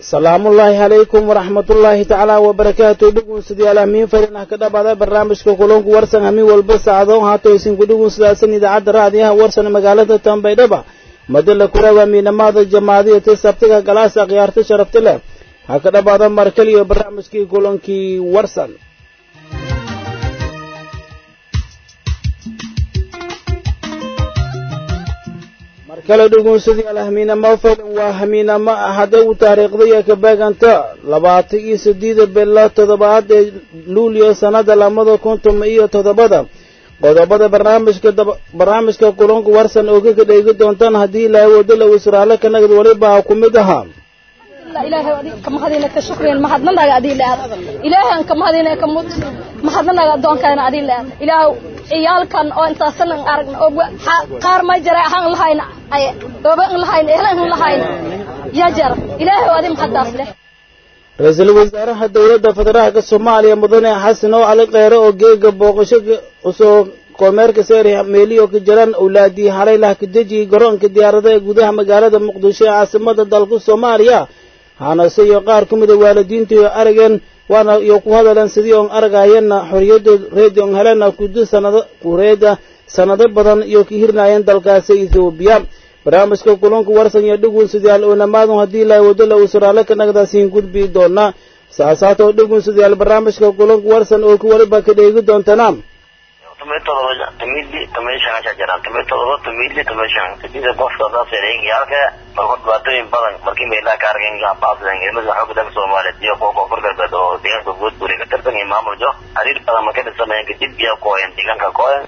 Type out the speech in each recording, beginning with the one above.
salaamullaahi calaykum waraxmatullaahi tacaala wabarakaatu dhugunsidayaal hamiin fadinah ka dhabaada barnaamijka kulunku warsan hamiin walba saacado haato isinku dhugunsidaasan idaacadda raadiyaha warsan magaalada tambaydhaba madala kuraaga miinamaada jamaadiyata sabtiga galaasa khiyaarta sharafta leh ha ka dhabaada markal iyo barnaamijkii kulankii warsan markale dhugunsadayaal hamiinamo falan waa hamiinamo hadday u taariikhday ka beeganta labaatan iyo sideeda bilo toddobaad ee luulyo sannada lamada kun tuma iyo toddobada qodobada barnaamijka barnaamijka kulanku warsan oo kaga dheegi doontaan haddii ilaahay wadala israale ka nagad waliba ku mid ahaa ilaahay kamahadina ka shukriyan mahadnanaga adii leed ilaahay kamahadina ka mud mahadnanaga adoonkaana adii leed ilaahay ciyaalkan oo intaasan aragna oo qaar ma jira ahaan lahayna ay ooba in lahayna ehlan in lahayna ya jar ilaahay adii mahadaas leh ra-iisul wasaaraha dowladda federaalka soomaaliya mudane xasan oo cali kheyre oo geega booqasho usoo kormeerka seeri meeliyo ka jiraan owlaadii halay lah ka dejiyey garoonka diyaarada ee gudaha magaalada muqdisho ee caasimada dalka soomaaliya hanase iyo qaar ka mida waalidiinta iyo arageen waana iyo ku hadaleen sidii oon aragayeenna xorriyadda reedi on helena kudu sanado kureeda sanado badan iyo ka hirnaayeen dalkaasi ethoobiya barnaamijka kulanku warsan iyo dhugunsidayaal oo namaadun haddii ilaahay wadala uu suraale ka nagdaasiin gudbi doonaa saasaatoo dhugunsidayaal barnaamijka kulanku warsan oo ku waliba ka dheegi doontana tumay todoba tumidli tumay shan ayaa jiraan tumay todoba tumidli tumay shan sidii qofka saas yaalka marka dhibaatooyin badan markii meelaha ka argeen yaa baasdan ilmada xoog dalka Soomaaliyeed iyo kuwa koonfur galbeed oo deegaanka guud buri ka tirsan iyo maamuljo xiriir badan marka dhisanayeen kadib iyo kooyan deegaanka kooyan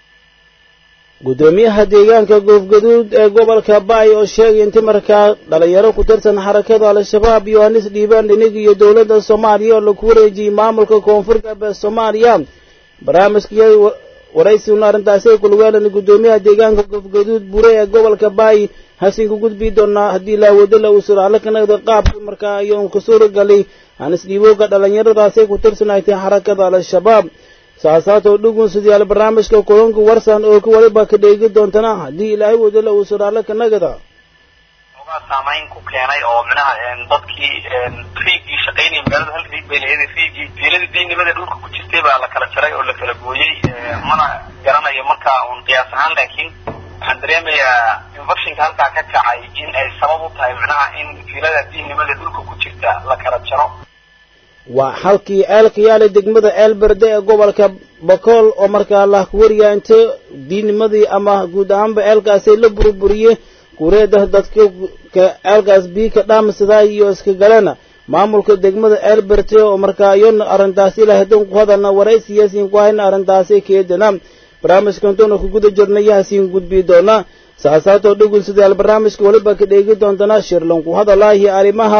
gudoomiyaha deegaanka goofgaduud ee gobolka baay oo sheegay inti markaa dhalinyaro ku tirsan xarakada al-shabaab yohanis dhiibaan dhinig iyo dowladda soomaaliya oo lagu wareejiyey maamulka koonfur galbeed soomaaliya barnaamijkii waraysiguna arrintaasi kulweelan gudoomiyaha deegaanka goofgaduud bure ee gobolka baay hasiinku gudbi doonaa haddii laawadala uu suraale ka nagda qaabkii markaa ayoon ka suuragalay hanis dhiibooga dhalinyaradaasay ku tirsanaytay xarakada al-shabaab saasaatoo dhugunsidayaal barnaamijka kulanka warsan oo ka waliba ka dheegi doontana haddii ilaahay wadala uu suraale ka nagada ogaa saamayn ku keenay oo minaha dadkii riigii shaqaynayay magaalada hal riig bay lahayd riigii fiiladii diinimada dhulka ku jirtay baa la kala jaray oo la kala gooyey mana garanayo markaa uun qiyaas ahaan laakiin waxaan dareemayaa infectionka halkaa ka kacay in ay sabab u tahay micnaha in fiilada diinnimada dhulka ku jirta la kala jaro waa halkii ceelka yaala degmada ceelberde ee gobolka bakool oo markaa la wariyaa inta diinimadii ama guud ahaanba ceelkaasi la burburiyey kureeda dadka ceelkaas bii ka dhaamsadaa iyo iska galena maamulka degmada ceelberte oo markaa iyona arrintaasi ilaa hadan ku hadalna waraysiyaasiin ku hayna arrintaasi keedana barnaamijkantoona ku guda jirnay yaasiin gudbi doona saasaatoo dhugunsidayaal barnaamijka waliba ka dheegi doontana shirlan ku hadalaahi arrimaha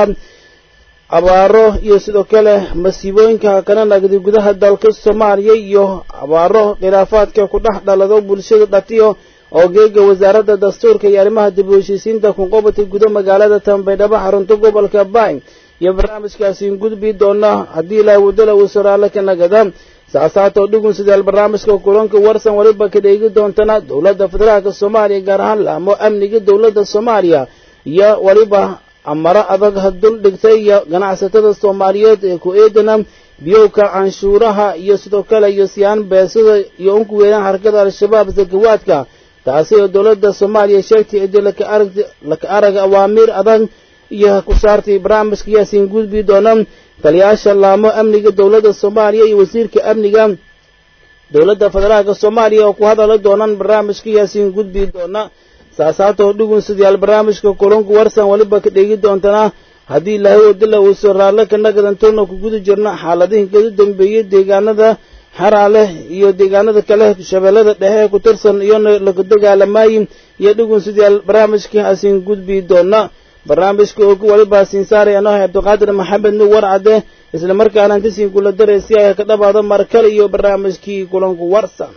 abaaro iyo sidoo kale masiibooyinka kana nagdi gudaha dalka soomaaliya iyo abaaro khilaafaadka ku dhex dhalado bulshada dhatiyo oo geega wasaaradda dastuurka iyo arrimaha dib u heshiisiinta kunqobata guda magaalada tambaydhabo xarunta gobolka baay iyo barnaamijkaasiin gudbi doona haddii ilaahay wadala uu saraale ka nagada saasaatoo dhugun sidaal barnaamijka kulanka warsan waliba ka dheegi doontana dowladda federaalka soomaaliya gaar ahaan laamo amniga dowladda soomaaliya iyo waliba amaro adag hadul dhigtay iyo ganacsatada soomaaliyeed ee ku eedana biyowka canshuuraha iyo sidoo kale iyo siyaan beesada iyo unku weeraan xarakada al-shabaab sakawaadka taasi oo dowladda soomaaliya sheegtay cidii laka arag awaamiir adag iyo ku saartay barnaamijka yaasiin gudbi doona taliyaasha laamo amniga dowladda soomaaliya iyo wasiirka amniga dowladda federaalka soomaaliya oo ku hadala doonaan barnaamijka yaasiin gudbi doona saasaatoo dhugun sidayaal barnaamijka kulanku warsan waliba ka dheegi doontana haddii ilaahay wadala uu soo raalle ka nagadantoona ku guda jirna xaaladihii kaga dambeeyey deegaanada xaraaleh iyo deegaanada kale shabeellada dhexe ee ku tirsan iyona lagu dagaalamaayey iyo dhugun sidayaal barnaamijka asiin gudbi doona barnaamijka oo ku waliba siin saaraya noohay cabdiqaadir maxamed nuur warcade isla markaana intasiin kula daray si ay ka dhabaado markale iyo barnaamijkii kulanku warsan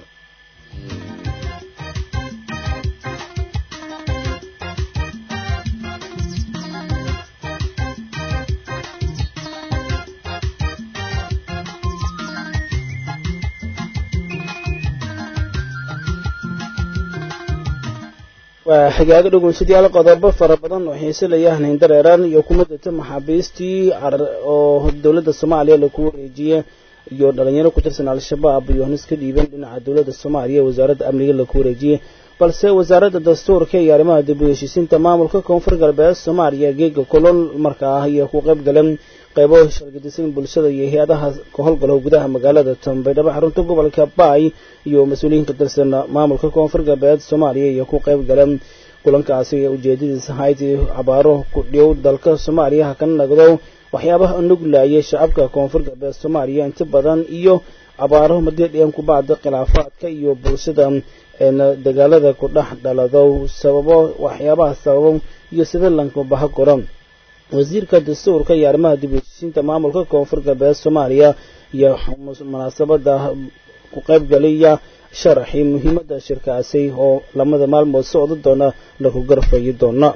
waa xigaaga dhegeystayaal qodobo fara badan oo xiisalayaan hindareeraan iyo kuma data maxaabiistii oo dowladda soomaaliya lagu wareejiyey iyo dhalinyaro ku tirsan al-shabaab iyo hanis ka dhiiban dhinaca dowladda soomaaliya wasaaradda amniga lagu wareejiyey balse wasaaradda dastuurka iyo arrimaha dib u heshiisiinta maamulka koonfur galbeed soomaaliya geega kolol markaa iyo ku qayb galeen qaybo shargadisan bulshada iyo hay-adaha ka howlgalo gudaha magaalada tambaydhabo xarunta gobolka baay iyo mas-uuliyiin ka tirsan maamulka koonfur galbeed soomaaliya iyo ku qayb galeen kulankaasi ujeedadiisa ahayd cabaaro ku dhow dalka soomaaliya ha kana nagdo waxyaabaha nuglaayay shacabka koonfur galbeed soomaaliya inta badan iyo cabaaro madidhian ku bacda khilaafaadka iyo bulshada dagaalada ku dhex dhalado sababo waxyaabaha sababo iyo sida lankabaha koran wasiirka dastuurka iyo arrimaha dib u heshiisiinta maamulka koonfur galbeed soomaaliya iyo munaasabada ku qaybgaliya sharaxii muhiimadda shirkaasi oo lamada maalmood socdo doona lagu garfayi doona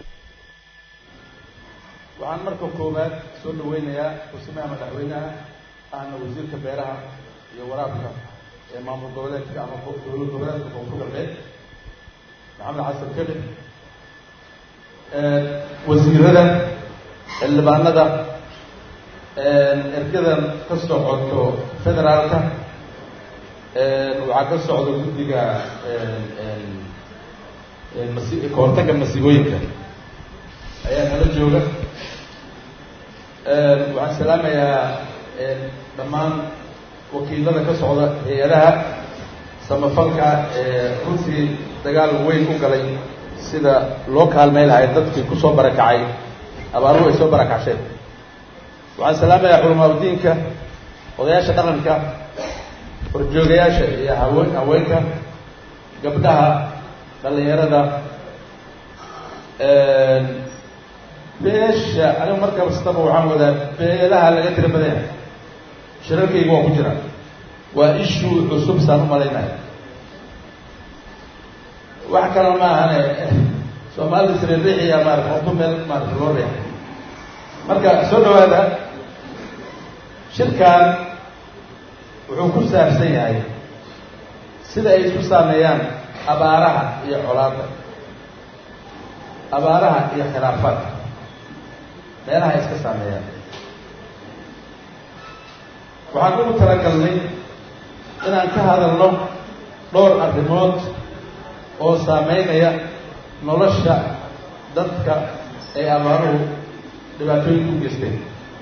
waxaan marka koowaad soo dhaweynayaa kusimaha madaxweynaha ahna wasiirka beeraha iyo waraabka ee maamul goboleedka ama dowlad goboleedka koonfur galbeed maxamed xasan kelib wasiirada xildhibaanada ergadan ka socoto federaalka waxaa ka socda guddiga masi kahortagga masiibooyinka ayaa nala jooga waxaan salaamayaa dhammaan wakiilada ka socda hay-adaha samafalka ee runtii dagaal weyn u galay sida loo kaalmay lahay dadkii kusoo barakacay abaaruhu ay soo barakacsheen waxaan salaamayaa culamaauddiinka odayaasha dhaqanka horjoogayaasha iyo hawe haweenka gabdhaha dhalinyarada beesha anigu mar kastaba waxaan wadaa beelaha laga tira badanya shirarkayga waa ku jira waa ishuu cusub saan u malaynaya wax kalena ma ahane soomaalida siririixiya maarata hortu meel maarata loo riix marka soo dhawaada shirkan wuxuu ku saabsan yahay sida ay isku saameeyaan abaaraha iyo colaadda abaaraha iyo khilaafaadka meelaha ay iska saameeyaan waxaan ugu talagalnay inaan ka hadalno dhowr arrimood oo saameynaya nolosha dadka ay abaaruhu dhibaatooyinka u geysteen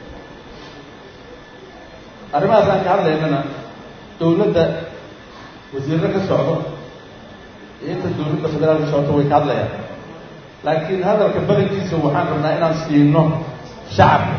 arrimahaas aan ka hadlaynana dawladda wasiirro ka socdo iyo inta dawladda federaalka socto way ka hadlayaan laakiin hadalka badankiisa waxaan rabnaa inaan siino shacabka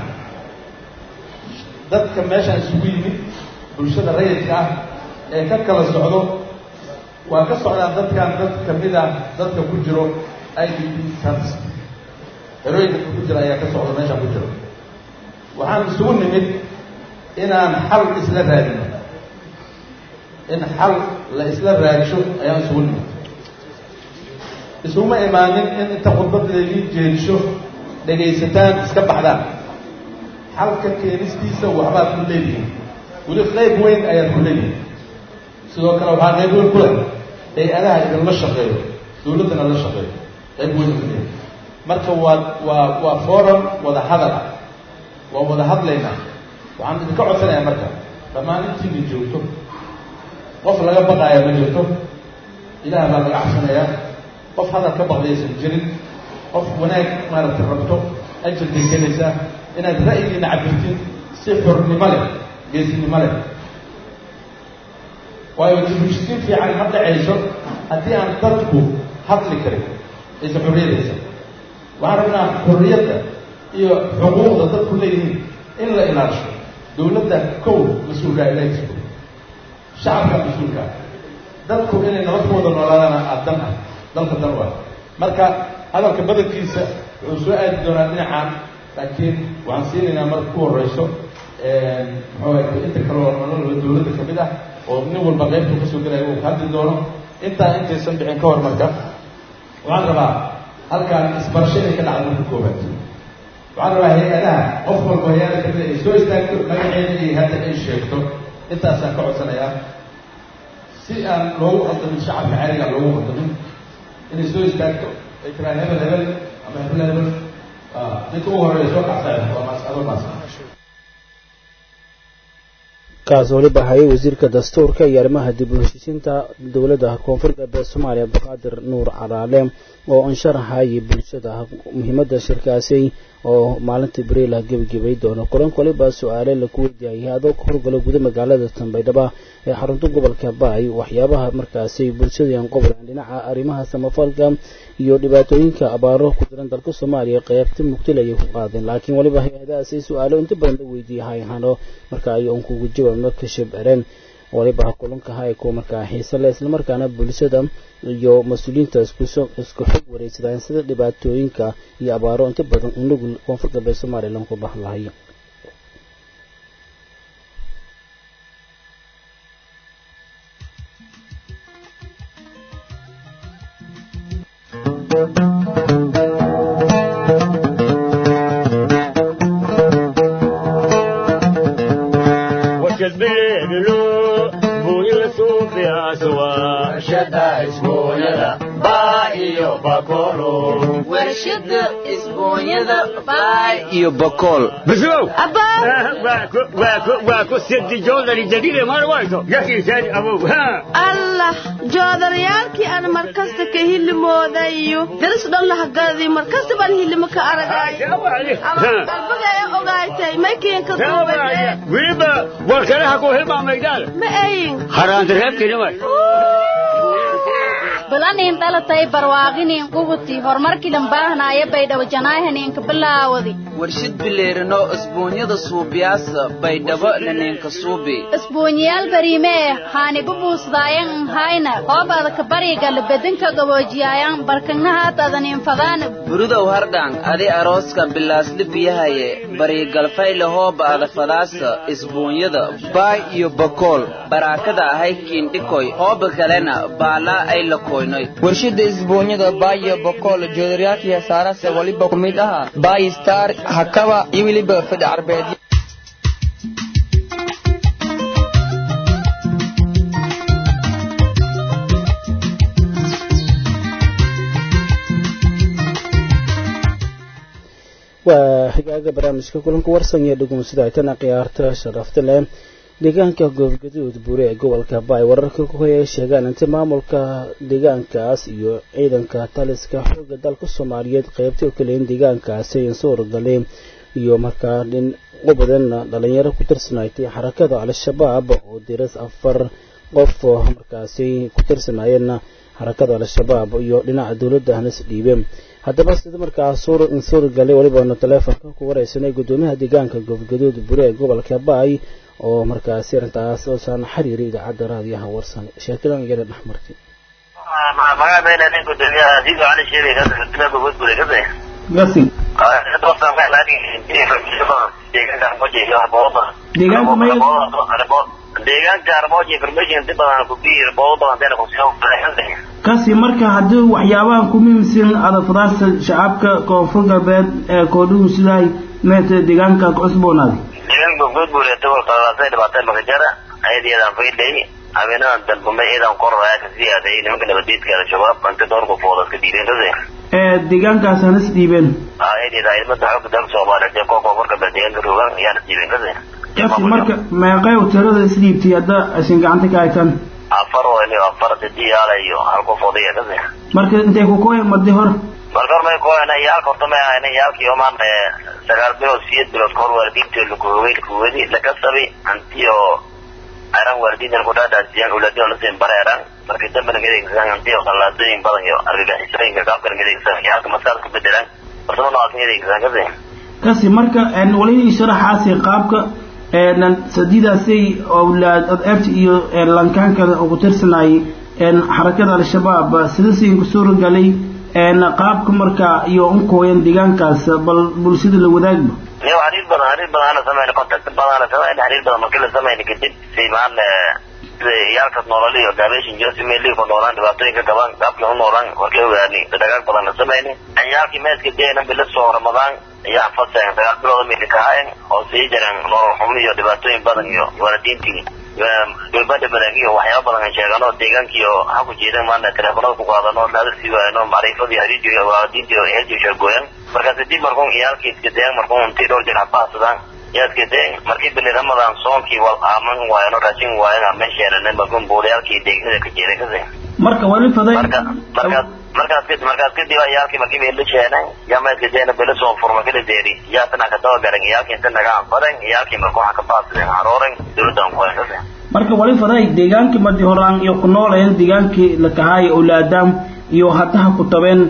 dadka meeshaan isugu yimid bulshada rayidka ah ee ka kala socdo waa ka socdaan dadkan dad kamid ah dadka ku jiro i d p sans herooyinka ku jira ayaa ka socda meeshaan ku jiro waxaan isugu nimid inaan xal isla raadino in xal la isla raadsho ayaan isugu nimid isuguma imaanin in inta khudbad laydin jeedsho dhegaysataan iska baxdaan xalka keenistiisa waxbaad ku leedihiin weli qayb weyn ayaad ku leedihiin sidoo kale waxaa qayb weyn ku leh hay-adaha idinla shaqeeyo dawladdana la shaqeeyo qayb weyn ku leeyahy marka waa waa waa forum wada hadal ah waa wada hadlaynaa waxaan idinka codsanayaa marka dhammaan intiina joogto qof laga baqaaya ma jirto ilaah baa laga cabsanayaa qof hadal ka baqdaysan jirin qof wanaag maaragtay rabto ajirkay gelaysaa inaad ra'yigiina cabirtiin si xornimo leh geesinimo leh waayo dibheshisiin fiican ma dhacayso haddii aan dadku hadli karin aysa xorriyadaysa waxaan rabnaa xorriyadda iyo xuquuqda dadku leeyihiin in la ilaasho dawladda kow mas-uulkaa ilaahis shacabka mas-uulkaa dadku inay nabad ku wada noolaadaan adan ah dalka dan waa marka hadalka badankiisa wuxuu soo aadi doonaa dhinacaan laakiin waxaan siinaynaa marka ku horeyso muxuu inta kale oo nolola dawladda kamid ah oo nin walba qaybtuu kasoo gelaya uu ka hadli doono intaa intaysan bixin ka hor marka waxaan rabaa halkaan isbarasho inay ka dhacdo marka koobaad waxaan rabaa hay-adaha qof walba hay-ada kamid ay soo istaagto magaceeda iyo hadda ay sheegto intaasaan ka codsanayaa si aan loogu qaldamin shacabka caadiga loogu qaldamin inay soo istaagto ay tiraan hebel hebel ama hebel hebel ninka ugu horeeya soo kacsayn waa maas adoo maas kaas weliba hayay wasiirka dastuurka iyo arrimaha dib u heshiisiinta dowladda koonfur galbeed soomaaliya abdiqaadir nuur caraale oo ansharaxayay bulshada muhiimadda shirkaasi oo maalintii bariil ah gebagabay doono kulanka waliba su-aale laku weydiiyay adoo ka horgalo guda magaalada tanbaydhaba ee xarunta gobolka baay waxyaabaha markaasi bulshadayan qobolan dhinaca arrimaha samafalka iyo dhibaatooyinka abaaro ku jiran dalka soomaaliya qeybta mugtil ayay ku qaadeen laakiin waliba hay-adahaasi su-aalo inta badan la weydiiyay hayhano marka ay un kugu jawaabno ka shabcereen waliba kulanka hayko markaa xiise leh islamarkaana bulshada iyo mas-uuliyiinta isku xog wareysadaan sida dhibaatooyinka iyo abaaro inta badan unugul koonfur galbeed soomaaliya lanku bahan lahay warshada isboonyada baay iyo bakool بسوو واكو سيدي جولري جديدة ما روايته يحكي ثاني أبو ها allah joodarayaalkii aan markasta ka hilimoodayo daris dhan lahagadi markasta baan hilimo ka aragay albaga ee ogaaytay maykiinka duubade ويبا والكلها كو هلما ميدان ma ayin حرام ترهب كلمة balanin dhalatay barwaaqinin qubuti horumarkii dhambaahanaaya baydhabo janaahaninka bilaawadi warshid bileerino isboonyada suubiyaasa baydhabo laneenka suubi isbuunyaal bariimee haanibu buusdaayan hayna hoobadaka bariga bedanka gaboojiyaayan barkagnahaatadanin fadaan burudow hardhaan adi arooska bilaasli biyahaye bariigalfayle hooba adafadaasa isboonyada baay iyo bakool baraakada ahay kiindhikoy hooba kalena baalaa ay la koynoy warshada isboonyada baayo bokool joodaryaalkii heesaarase waliba ku mid aha baay star hakaba iyo weliba fadhi carbeed waa xigaaga barnaamijka kulanka warsan iyo dhegumsida aytana khiyaarta sharafta leh deegaanka goobgaduud buure ee gobolka baay wararka ku hoya sheegaan inta maamulka deegaankaas iyo ciidanka taliska xooga dalka soomaaliyeed qeybtay oo kaleyin deegaankaasi ayan soo horgalay iyo markaa dhin u badan dhalinyaro ku tirsanaaytay xarakada al-shabaab oo diras afar qof oo markaasi ku tirsanaayeen xarakada al-shabaab iyo dhinaca dowladda hanas dhiibe haddaba sida markaa suur galay walibaanu taleefonka ku wareysanay gudoomiyaha deegaanka goobgaduud bure ee gobolka baay oo markaasi arrintaas oosan xiriiri idaacadda raadiyaha warsan sheekadan iyana dhex martay magaca been nin gudoomiyaha diido cali sheegay ka dila gobol gure ka been gasi doortan ka laakin deegaanka armoji iyo booda Deegaanka may- deegaanka armoji information inta badan ku biir booda badan dana ku soo baxay kasi marka haddii waxyaabahan ku muhiimsan adafadaasta shacabka koonfur galbeed ee koodhuhu sidaay meeta deegaanka ku cusboonaaday deegaanka gobol gure gobolka laasay dhibaateen makajara ayadiyadan faydhay habeenadan dalbamay iyadan koraya ka siyaaday nimanka nabadiidka al-shabaab inta dhowr qofooda iska dhiibeen kase ee deegaankaas hanas dhiibeen ayadiyada ciidamada xoogga dalka soomaaliyeed ee kooka koonfur galbeed deegaanka rogaan ayaa la dhiibeen kase kasi marka meeqay tirada isdhiibtay hadda aysan gacanta ka haytaan afar oo iyo afar didiyaala iyo hal qof odaya kase marka intay ku kooyan mardi hor marka hor may kuhayna iyaalka horta may ahayna iyaalkii omaan sagaal bilood sideed bilood kahor waalidiintii lakuhogay lakuwadi lakasabi hantiyo aran waalidiintan kudhaadhaasiyaan ulaadin lasin bareeran markii dambena gadeegsan hantiyo qallaadooyin badan iyo argagixisooyinka qaabkan gadeegsan iyaalka maskaxda ku bedelan farsamo noocaas gadeegsan kase kasi marka wali sharaxaasi qaabka sadiidaasay awlaad adeerta iyo lankaankada ugu tirsanayay xarakada al-shabaab sidasiin ku suura galay qaabka marka iyo unkooyan deegaankaas bal bulshada la wadaagba iyo xiriir badan xiriir badan ana samayna contact badan ana samayna xiriir badan markii la samayna kadib si maan sida iyaalkas noolal iyo gaabeshin jiro si meelii ku noolaan dhibaatooyinka gaban qaabkii u noolaan warkay ogaani dhagaag badan la samayna ciyaalkii meeska deena bila soo ramadaan ayaa faseen sagaal bilooda meeli ka hayan oo sii jireen nolol xumo iyo dhibaatooyin badan iyo waalidiintii gabadha maraagiyo waxyaaba badan aan sheegano deegaankiyo ha ku jeedan maana teleefonada ku qaadano laada sii waayano macrifadii hadiijo waadiintiyo heeljiyo sheegooyan markaas dib markuun iyaalkii iska dayan markuun intii dhowr jeer habahsadaan yaadka de markii bili ramadan soonkii wal aaman waayano raashin waayan meesheelane markuun buulayaalkii deegnada ka jeeday kasi marka wali faday marka markaas markaas kadib markaas kadib iyaalkii markii bay la sheenay yamaadka deena bili soo furma kala deeri yaatana ka daba garan iyaalkii inta naga anfadan iyaalkii markuu waxa ka baadsadeen harooren dowladdan ku kasi marka wali faday deegaankii madi horaan iyo ku noolayeen deegaankii la kahaay awlaadaam iyo haddaha ku tabeen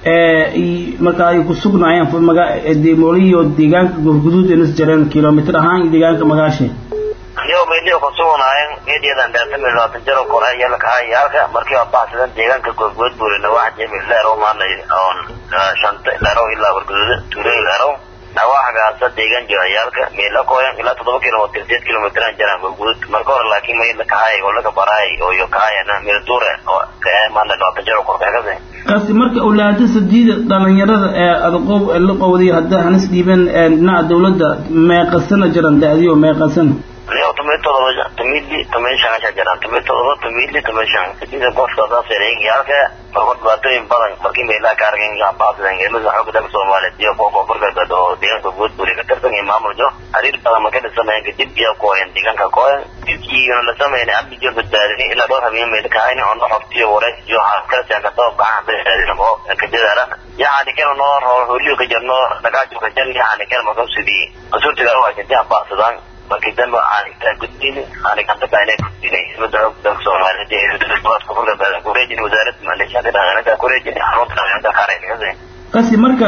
marka ay ku sugnaayeen deemoliyo deegaanka gurguduud ee nas jareen kilomitr ahaan deegaanka magaashe iyo meeliyo ku sugnaayeen meediyadan dhaafami labaatan jaro kore ayaa la kahaa yaalka markii waa baxsadan deegaanka gurguud buurina waxa jemi leerow maanay oon shanta leerow ilaa gurguduud tuulay leerow nawaaxgaasa deegaan jiro yaalka meela kooyan ilaa toddoba kilomitr sideed kilomitran jaraan gurguud marka hore laakiin may la kahaay oo laga baraay oo iyo kahaayana meelduure oo kae maana labaatan jaro kore kasi kaasi marka awlaada sadiida dhalinyarada ee adaqoob la qowday hadda hanis dhiibeen dhinaca dawladda meeqasana jiran da-diyo meeqasana leo tumay todoba tumidli tumay shangasha jiraan tumay todoba tumidli tumay shan kadida qofka daas yareegayaalka marka dhibaatooyin badan markii meelaha ka argan baasidan geemada xooga dalka soomaaliyeed iyo kuwa koonfur galbeed oo deegaanka guud buri ka tirsan iyo maamuljo xiriir badan marka dhisanayeen kadib iyo kooyan deegaanka kooyan dibkiina la sameynay amnijo badbaadini ilaa dhowr habeen meel ka hayni oo noxortiyo wareys iyo kala siyan kataba baxan badbaadin oo kadadaala yaxani kana noo roo holiyo ka jirno dhagaajo ka jan yaxani kana marka sidii qasurtiga u haysantii baasadaan markii dambe aan intaa gudbin aan gacanta kaanay gudbinay ismada xoog dalka soomaaliyeed ee dowladda koonfur galbeed kureejin wasaaradda maleeshiyada dhaqaalaha kureejin xarunta dhaqaalaha qaranka kasi marka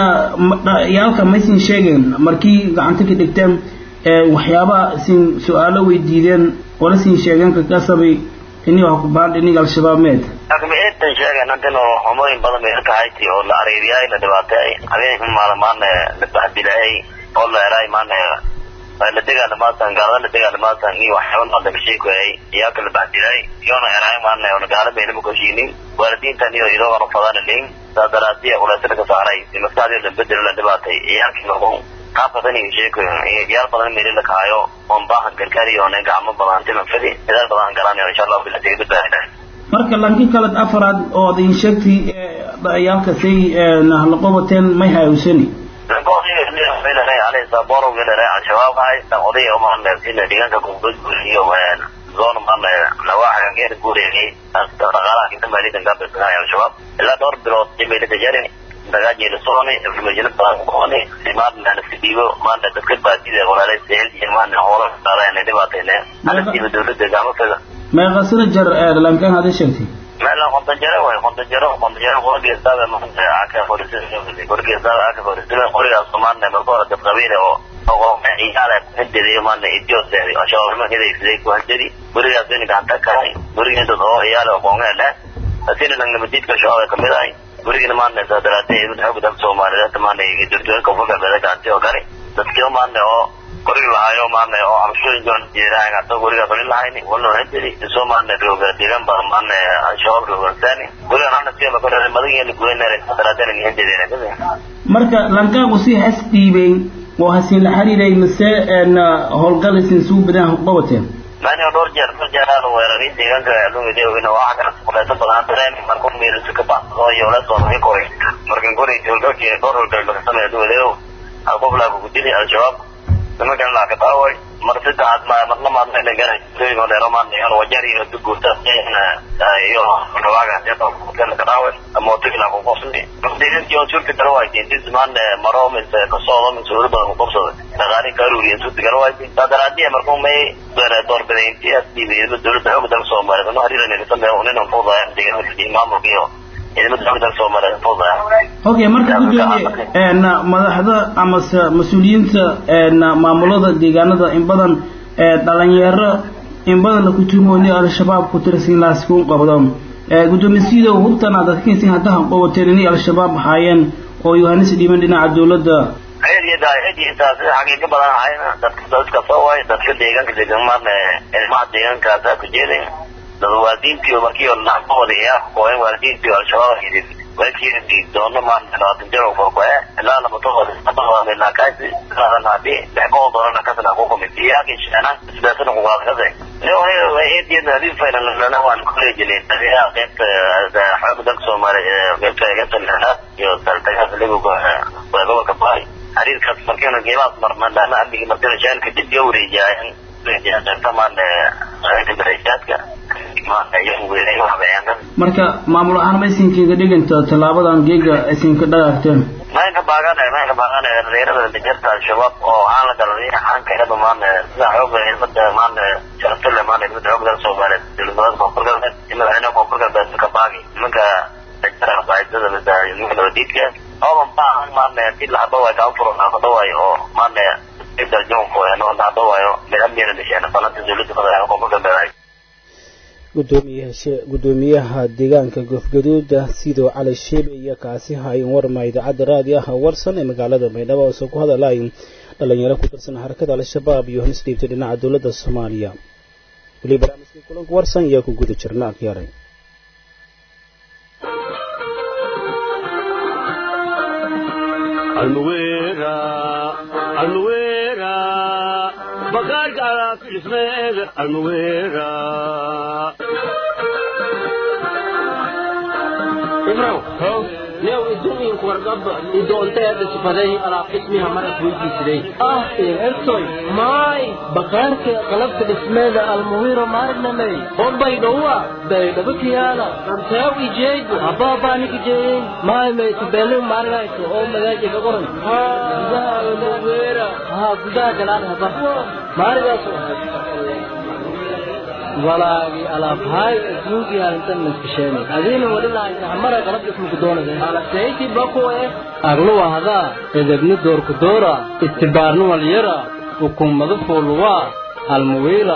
yaalka maysin sheegeen markii gacanta ka dhigteen waxyaaba sin su-aalo weydiideen wala sin sheegeen kakasabay ini wax kubaan inig al-shabaab meed laakiin intan sheegan intan oo xumooyin badan bay ka hayti oo la areeriyay la dhibaateeyay habeen maalmaan la bahdilayay oo la eray maana la dagaalamaatan gaalada la dagaalamaatan iyo waxyaaba nool laga sheekoyay iyaa kala baxdiray iyona eraay maana oo gaala bayna ma koshiinin waalidiintan iyo idoo wara fadana leyn saa daraadiya ulaasada ka saaray maskaxdii la bedelo la dhibaatay iyaalkii markuu qaab badan iyo sheekoyin iyaal badan meeli la kahayo oon baahan gargaariyo oona gacmo badan timafadi dadaal badan garanayo insha allahu bila tiga badbaadina marka lanki kaled afaraad oo ad in sheegtay yaalka say nahlaqobateen may hayawsani saboro gelere al-shabaab hay tan oday omaan sina deegaanka gurgud iyo zon maan nawaaxa geer guureeyay dhaqaalaha inta maalidan ka bixiyo al-shabaab ilaa dhowr bilood jimeelada jarin dagaajeela soconay information badan ku qabanay simaad maan iska dhiibo maanta dadka baadida walaalay seel iyo maan hoola qaadayna dhibaatayna halkiiba dawladda gacmo kaga meeqasana jar lankan hadii sheegtay meela konton jaro way konton jaro konton jaro qorigeestaaba maanta aka qorisada qorigeestaaba aka qorisada qorigaas maanta marka hore dad qabiile oo oo ciyaala haddeeday maanta idios shawarma hedaysiday ku hadjadi qorigaas in gacanta kahay qorigan dad oo ciyaala oo qoonga leh asina nang nabadidka shaqada kamid ahay qorigan maanta sadaraatay mid xoog dalka soomaaliyeed maanta dowladda koonfurka beeda gacanta oo kale dadkii maanta oo qorig lahayo maana oo amshooyin doon jeedaan ato guriga qori lahayni wala hadiri soo maana rooga deegan baa maana shabaab rooga sani guriga ana siya ma kore madan yeli guweynare sadaraadana ni hadiri kada marka lankaagu si has dhiibay oo hasiin la xiriiray mise howlgal isin suu badan qabateen mani dhowr jeer dhowr jeer aan weeraray deegaanka lumiday ina waxa kala kuleeto badan dareen markuu meelisa ka baxdo iyo la soo maray koray markan koray howlgalkii dhowr howlgal laga sameeyo lumiday hal qof laa ku dili al-shabaab nimankan laa ka daaway mar saddexaad ma marna maadmayna garay sooyin oo dheero maadna iyo wajar iyo duguurta iyo dhawaaga kan ka daaway ama otigi laa ku qofsani deegankii oo suurta kala waaytay intis maana maro mise kasoodo mise weli badan ku qofsaday dhaqaali ka aruuriya suurta kala waaytay saa daraadiya markuu may doorbiday intii as dhiibay dowladda xoogga dalka soomaaliyeed ano hariiran sameeyo unin fuudaya deegaanka maamulka iyo okay marka gudoomiye madaxda amase mas-uuliyiinta maamulada deegaanada in badan dhalinyaro in badan la kutuumooni al-shabaab ku tirsan laaskuun qabdo gudoomiye sidow hubtana dadkiisin haddahan qabateen inay al-shabaab haayeen oo yohanis dhiiban dhinaca dowladda xaqiiqa badan ahayna dadka dadka soo waay dadka deegaanka deegaan maarna ilmaha deegaankaasa ku jeeday dad waalidiintii markii nacbahooda iyaa kooyen waalidiintii al-shabaab yidin walkiidi doono maanta labaatan jir oo korkoe ilaa labatahooda sabahooda ilaa kaasi ilaa hadii dhexgoo doonana kasana ku kumid iyaaki sheena sidaasana kugaadkase eediyada hadii faylalana waan kolejinay qaybta xooga dalka soomaaliya qaybta qaybta lixaad iyo daltagaas libiga gobolka baay xiriirkaas markiina qiimahaas marmadana amnigi markina shaalka dib iyo wareejiyaayan marka maamul ahaan ma isinkiga dhiganta tallaabadan geega isinka dhagaagteen maynka baagane maynka baagane dhalinyarada dejarta al-shabaab oo aan la galanay xaankeeda maane sida xooga ilmada maane sharaftulle maane ilmada xooga dalka soomaaliyeed dowladnimada koonfur galbeed iyo madaxweynaha koonfur galbeed ka baagi nimanka dajara qaadada mida nimanka nabadiidka ooban baahan maane si lahadaway kaa furo lahadaway oo maane gudoomiyaha deegaanka goofgaduuda sidoo cali sheebe iyo kaasi hayn warma idaacadda raadi ah warsan ee magaalada baydhabo oo ku hadalay dhalinyaro ku tirsan xarakada al-shabaab iyo halis dhiibtay dhinaca dowladda soomaaliya weli barnaamijkii kulanka warsan ayaa ku guda jirna akhyaray bakaarka alaafismeega almuweera ibraw new idumiinku wargaba idoonteeda sifaday alaab ismiha marad weydiisiday ah ertoy maay bakaarka qalabka dhismeeda almuwiro maarnamey hombay dhowa baydhabakiyaala ranteew ijeegu habaabaanikijeeyin maay maytubelu maargayso oo magaaji ka qoran gudaha almuwira haa gudaha galaan haba maarigaaso walaagi alaabhaay adduunkii arintan maskasheenay adiina wadhilaaysa hamara qalab ismuku doonaysa alaseyti bakuwe agluwa hadaa edebni doorku doora istibaarni walyara ukummadu fuuluwaa almuwiira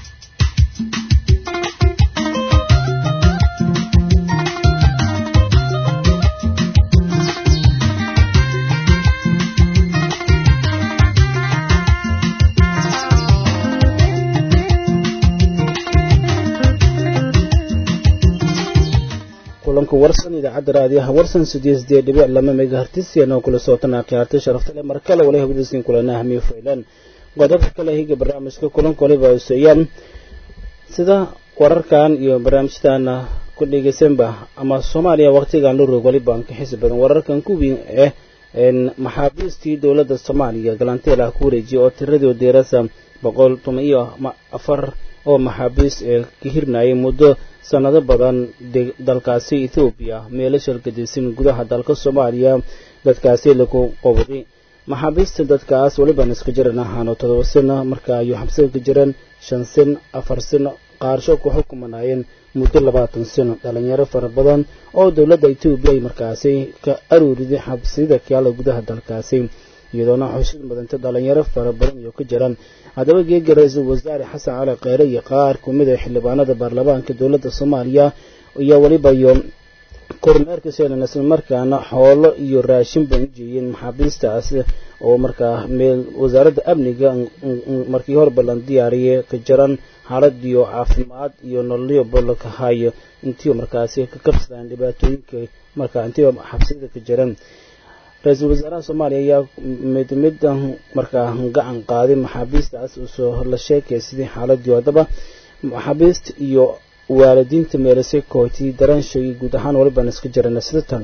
kulanka warsan idaacadda raadiyaha warsan sideed sideed dhibic lama megahertisiyan oo kula socotan akhyaartay sharafta le mar kale wali hawdiskin kulana hamiyo faylan qodobka kale higa barnaamijka kulanka waliba hoseeyaan sida wararkan iyo barnaamijyadana ku dhegeysanba ama soomaaliya waqtigan la roog walibaan ka xisi badan wararkan kuwii eh maxaabiistii dowladda soomaaliya galanteelaha ku wareejiyay oo tiradii deerasa boqol tuma iyo afar oo maxaabiis ee ka hirnayay muddo sanado badan dalkaasi ethoobiya meelo shalgadisan gudaha dalka soomaaliya dadkaasi lagu qobday maxaabiista dadkaas weliban iska jiran ahaano todoba sano marka ayuu xabsada ka jireen shan sano afar sano qaarsho ku xukumanayeen muddo labaatan sano dhalinyaro fara badan oo dowladda etoobiya ay markaasi ka aruuriday xabsiyada kaala gudaha dalkaasi iyadoona xusid mudanta dhalinyaro fara badan iyo ka jiraan haddaba geega ra-iisul wasaare xasan cali kheyre iyo qaar kumid a xildhibaanada baarlamaanka dowladda soomaaliya iyo weliba iyo kormeerka seenan islamarkaana xoolo iyo raashin bay u jeeyeen maxaabiistaas oo markaa meel wasaaradda amniga markii hore ballan diyaariyay ka jaran xaalad iyo caafimaad iyo nololyo bolka hayo intii markaasi ka kabsadaan dhibaatooyinka markaa intiiba xabsiyada ka jiran ra-iisul wasaaraha soomaaliya ayaa mid mid markaa gacan qaaday maxaabiistaas usoo la sheekay sidii xaaladii haddaba maxaabiista iyo waalidiinta meelisay kooti daraanshay guud ahaan waliban iska jirana sida tan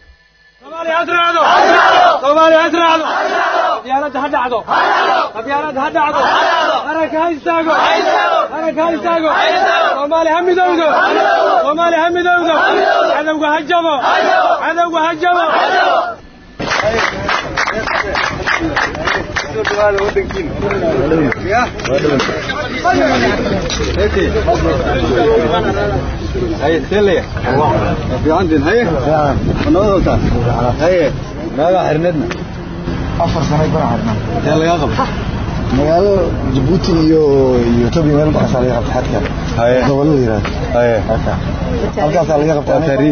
qabyaalada ha dhacdo qabyaalada ha dhacdo qaranka ha istaago qaranka ha istaago soomaali ha midowdo soomaali ha midowdo cadowga ha jabo cadowga ha jabo هاي تلي في عندنا هاي ونوضع هاي ما حرندنا afar sano baan harnaa يا لا يغب magaalo jabuuti iyo iyo tobiya meel baxasaa laga qabta xadka هاي gobolada yiraahdo هاي halka halkaasaa laga qabta تاريخ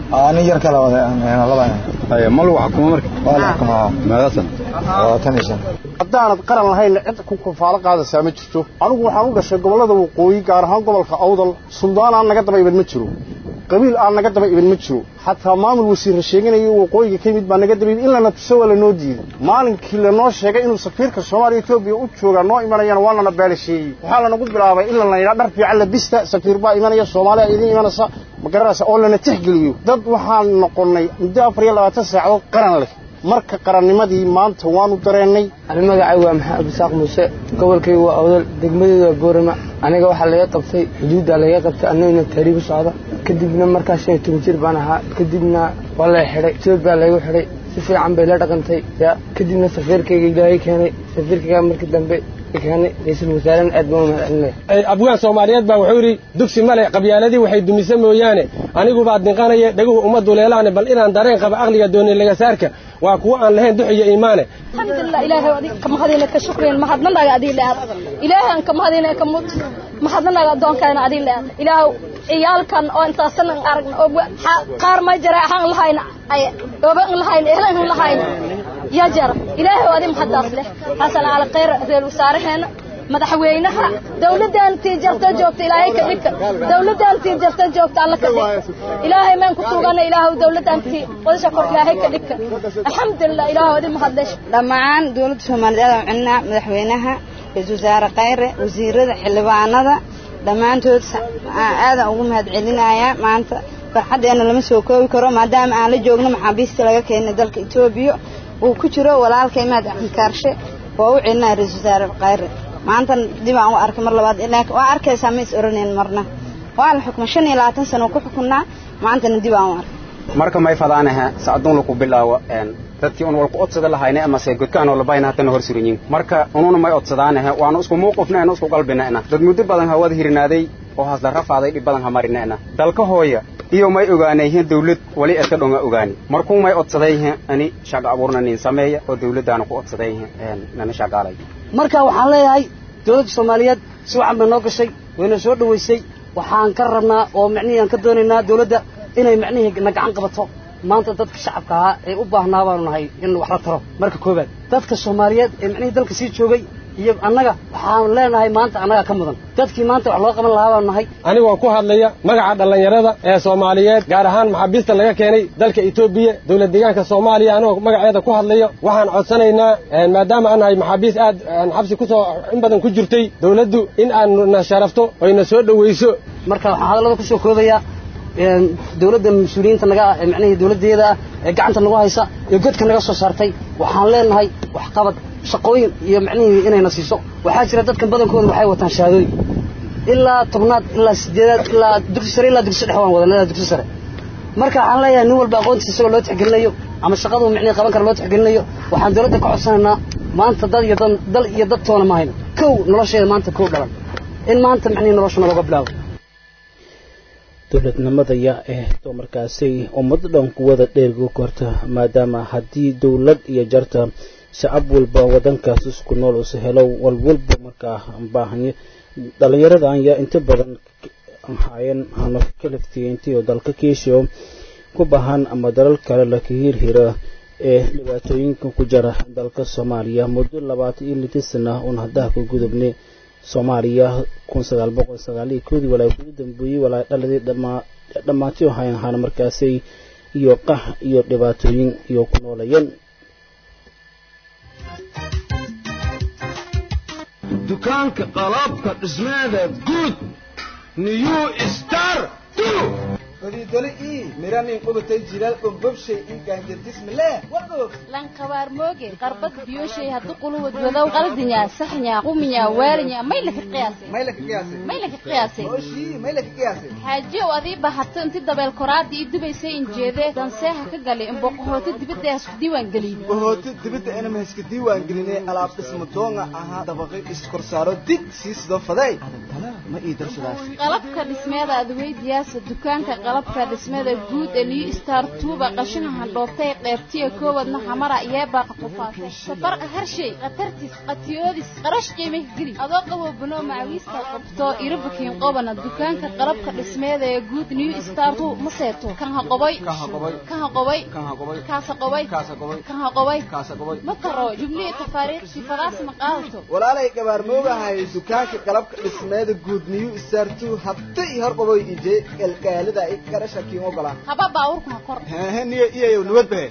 ani yar kala wada laba haya mal wax kuma marka waa la xukumaa meeqasan labaatan iyo shan haddaanad qaran lahayn cid ku kufaalo qaadaysaa ma jirto anigu waxaan u dhashay gobollada waqooyi gaar ahaan gobolka awdal suldaan aan naga daba iban ma jiro qabiil aan naga daba iban ma jiro xataa maamul wasiirra sheeganayo waqooyiga ka yimid baa naga daba in lana tuso waa lanoo diiday maalinkii lanoo sheegay inuu safiirka soomaaliya etoobiya u joogaa noo imanayana waa lana beelasheeyey waxaa lanagu bilaabay in lana yidhaa dhar fiican labista safiir baa imanaya soomaaliya idin imanaysa ma garanaysa oo lana tixgeliyo dad waxaan noqonnay muddo afar iyo labaatan saacadood qaran leh marka qarannimadii maanta waanu dareennay ani magacay waa maxamed abdisaaq muuse gobolkayga waa awdal degmadeedu waa boorama aniga waxaa laga qabtay xuduuddaa laga qabtay annaguna taariib u socda kadibna markaas shan iyo toban jir baan ahaa kadibna waa la xidhay etoobiya laygu xidhay si fiican bay la dhaqantay ya kadibna safiirkayga ilaahay keenay safiirkayga markii dambe keenay ra-iisul wasaarena aad baan u mahadcelinaya abwaan soomaaliyeed baa wuxuu yidhi dugsi male qabyaaladii waxay dumise mooyaane anigubaad dinqanaya dhaguhu ummaddu leelaane bal inaan dareen qaba aqliga doonay lagasaarka waa kuwo aan lahayn dux iyo iimaane alxamdulilah ilaahay adig ka mahadina ka shukriyan mahadnanaga adii lead ilaahay aan ka mahadina ka mud mahadnanaga adoonkaana adii lead ilaahu ciyaalkan oo intaasan aan aragna oo qaar ma jira ahaan lahayn ay oba in lahayn ehla in lahayn ya jara ilaahay adi mahadaas leh xasan cali khayr reer wasaaraheena madaxweynaha dawladdaantii jarta joogta ilaahay ka dhigka dawladdaantii jarta joogta alla ka dhig ilaahay maan ku tuugana ilaahu dawladdaantii wadasha kor ilaahay ka dhigka alxamdulilah ilaahu adi mahadlesh dhammaan dowladda soomaaliyeed aan cunaa madaxweynaha ra-iisul wasaare khayre wasiirada xildhibaanada dhammaantood aadaan ugu mahad celinayaa maanta farxaddeena lama soo koobi karo maadaama aan la joogno maxaabiista laga keenay dalka etoobiya uu ku jiro walaalkay mahad axmed kaarshe waa u celinaya ra-iisul wasaare khayre maanta dib aan u arkay mar labaad waa arkaysaa ma is oranayn marna waa la xukmay shan iyo labaatan sano ku xukunnaa maantana dib aan u arkay marka may fadaanaha sacduun laku bilaawo dadkii un walku odsada lahayna amase godkaan oo labayna hatana hor suranyin marka ununa may odsadaanaha waanu isku muuqufnayna isku qalbinayna dad muddo badan hawada hirinaaday oo hasla rafaaday dhib badan hamarinayna dalka hooya iyo may ogaanayhin dawlad wali eska dhonga ogaani markuu may odsadayhin ani shaqa abuurna nin sameeya oo dawladdaana ku odsadayhin nana shaqaalay marka waxaan leeyahay dowladda soomaaliyeed si wacan bay noo gashay wayna soo dhowaysay waxaan ka rabnaa oo micnihii aan ka doonaynaa dawladda inay micnihii na gacan qabato maanta dadka shacabka ahaa ee u baahnaa baanu nahay in wax la taro marka koobaad dadka soomaaliyeed ee micnihii dalka sii joogay iyo annaga waxaan leenahay maanta annaga ka mudan dadkii maanta wax loo qaban lahaa baanu nahay anigoo ku hadlaya magaca dhallinyarada ee soomaaliyeed gaar ahaan maxaabiista laga keenay dalka etoobiya dowlad deegaanka soomaaliya anigoo magaceeda ku hadlayo waxaan codsanaynaa maadaama aan nahay maxaabiis aad xabsi kusoo in badan ku jirtay dawladdu in aanu na sharafto oyna soo dhowayso marka waxaan hadallada kusoo koobayaa dawladda mas-uuliyiinta naga ah ee micnihii dawladdeeda ah ee gacanta nagu haysa ee godka naga soo saartay waxaan leenahay waxqabad shaqooyin iyo micnihii inayna siiso waxaa jira dadkan badankooda waxay wataan shahaadooyin ilaa tobnaad ilaa sideedaad ilaa dugsi sare ilaa dugsi dhex waan wadan ilaa dugsi sare marka waxaan leeyahay nin walba aqoontiisa isagoo loo tixgelinayo ama shaqaduu micnihii qaban kara loo tixgelinayo waxaan dawladda ka codsanaynaa maanta dad iyo dal iyo dad toona ma hayno kow nolosheeda maanta kow dhalan in maanta micnihii nolosha nalooga bilaabo dowladnimadaya ee to markaasay ummad dhan kuwada dheergu korta maadaama haddii dowlad iyo jarta shacab walba wadankaas isku nool usa helo walwalba markaa baahanya dhalinyarada ayaa inta badan haayeen hano kalaftiyeyntii oo dalka kiishiyo ku bahan ama dalal kale laka hirhira ee dhibaatooyinka ku jira dalka soomaaliya muddo labaatan iyo lita sana uun haddaha ku gudubnay soomaaliya kun sagaal boqol sagaal iyo koodii walaa ugu dambeeyey walaa dhaladii dhammaantii hayn ahaana markaasay iyo qax iyo dhibaatooyin iyo ku noolayeen dukaanka qalabka dhismeeda guud new star fadiidole ii miranin qubatay jilaal ombobshay ii gaanjadismileh wadog lankabaar mooge qarbad biyoshay haddu quluwad wadow qaldinya saxnya quminya waarinya may laka qiyaasay may laka qiyaasay may laka qiyaasay ooshii may laka qiyaasay xaajiyow adii bahato inti dabeel koraadii ii dubaysay injeedee danseeha ka galay in boqohooti dibadda hasku diiwaan geliyey boqohooti dibadda inama haska diiwaan gelinay alaab dhisma doonga ahaa dabaqay iskorsaaro dig sii sido faday adantana ma ii darsadaas qalabka dhismeeda adweydiyaasa dukaanka qalabka qalabka dhismada guud ee new star tuuba qashina handhooftay qeybtiya koowadna xamara yeebaaqa qufaasay safarqa harshay khatartis qatiyoodis qarash qiimih geli adoo qabo banoo macawiista qabto irabakiin qobana dukaanka qalabka dhismeeda ee guud new star tu ma seeto kan ha qobay kan ha qobay kaasa qobay kan ha qobay ma karo jumlihii tafaariikh sifadaas ma qaadato walaalay gabaarmoogahay dukaanka qalabka dhismeeda guud new star two habta i hor qaboy ije galgaalida i qarasha kiin ogolaan haba baawurku ha kor hehe niyo iyayow nabad bahe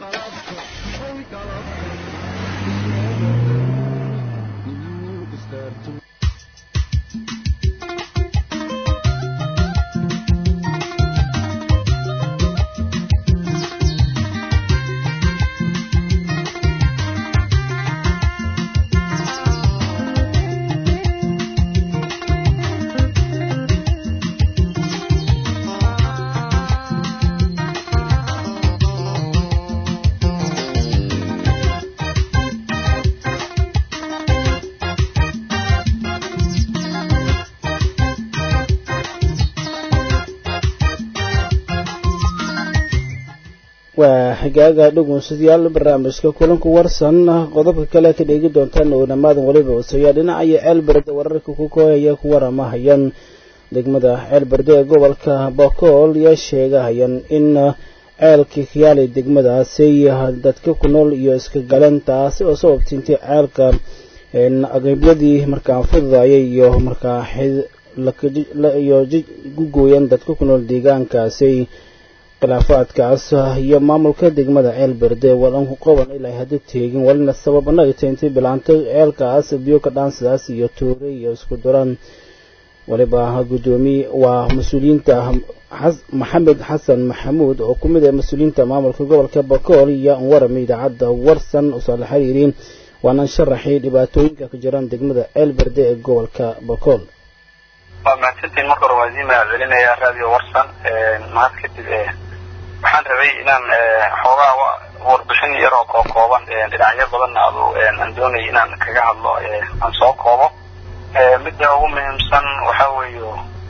waa xigaaga dhugunsidayaal barnaamijka kulanku warsan qodobka kale ka dheegi doontaan oo dhamaadan weliba usayaa dhinacayo ceelberde wararka ku koohaya ku waramahayaan degmada ceelberde ee gobolka bokool yaa sheegahayaan in ceelkii khiyaali degmadaasi dadka ku nool iyo iska galeen taasi oo sababta intii ceelka agabyadii markaa fududayay iyo markaa iyo gugooyan dadka ku nool deegaankaasi khilaafaadkaas iyo maamulka degmada ceelberde wadan ku qaban ilaa hadda teegin walina sabab anaga teentay bilaantay ceelkaas biyo ka dhaansidaas iyo tuure iyo isku duran waliba gudoomiye waa mas-uuliyiinta maxamed xasan maxamuud oo ku mid ah mas-uuliyiinta maamulka gobolka bakool iyo an warami idaacadda warsan usoo la xiriiriin waanan sharaxay dhibaatooyinka ka jiraan degmada ceelberde ee gobolka bakool waa mahadsantiin marka hore waa idiin mahad celinaya radio warsan mahad kadib waxaan rabay inaan xoogaa warbixin yar oo koo kooban dhinacyo badanna adu aan doonay inaan kaga hadlo aan soo koobo midda ugu muhiimsan waxa weeyo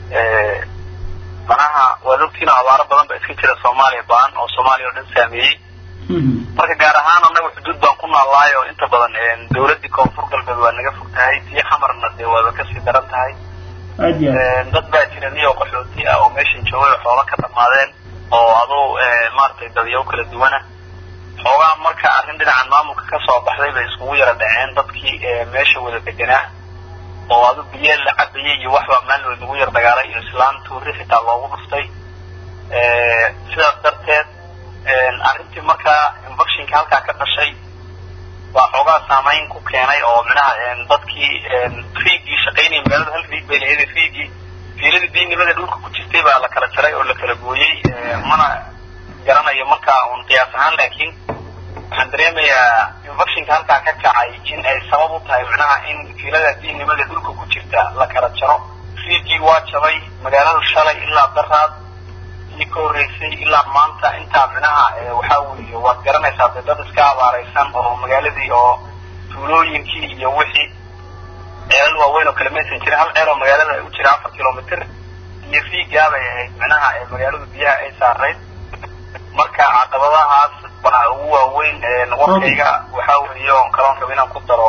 manaha waad ogtiin abaaro badan ba iska jira soomaaliya baan oo soomaaliya oo dhan saameeyey marka gaar ahaan annaga xuduud baan ku noolnahay oo inta badan dawladdii koonfur galbeed waa naga fog tahay tii xamarna dee waaba kasii daran tahay dad baa jira niyo qaxooti ah oo meeshan joogay oo xoola ka dhamaadeen oo aduu maaragtay dadyaw kala duwana xoogaa marka arrin dhinacan maamulka ka soo baxday bay iskugu yara dhaceen dadkii meesha wada deganaa oo adu biyo la cabayay iyo waxbaa maalin lagu yar dagaalay iyo islaan tuuri xitaa loogu dhuftay sidaas darteed arrintii markaa infectionka halkaa ka dhashay waa xoogaa saamayn ku keenay oo minaha dadkii fiigii shaqaynayay magaalada hal fiig bay lahayd fiigii fiiladii diinnimada dhulka ku jirtay baa la kala jaray oo la kala gooyey mana garanayo markaa un qiyaas ahaan laakiin waxaan dareemayaa infectionka halkaa ka kacay in ay sabab u tahay macnaha in fiilada diinnimada dhulka ku jirta la kala jaro fiigii waa jabay magaaladu shalay ilaa daraad iyo ka horreysay ilaa maanta intaa micnaha waxaa weeye waad garanaysaa dee dad iska abaaraysan oo magaaladii oo tuulooyinkii iyo wixii ceelal waaweyn oo kale maysan jirin hal ceel oo magaalada u jira afar kilomitr iyo fiigaabay ahayd micnaha magaaladu biyaha ay saarayd marka caqabadahaas baa ugu waaweyn warkayga waxaa weeye on kaloon raba inaan ku daro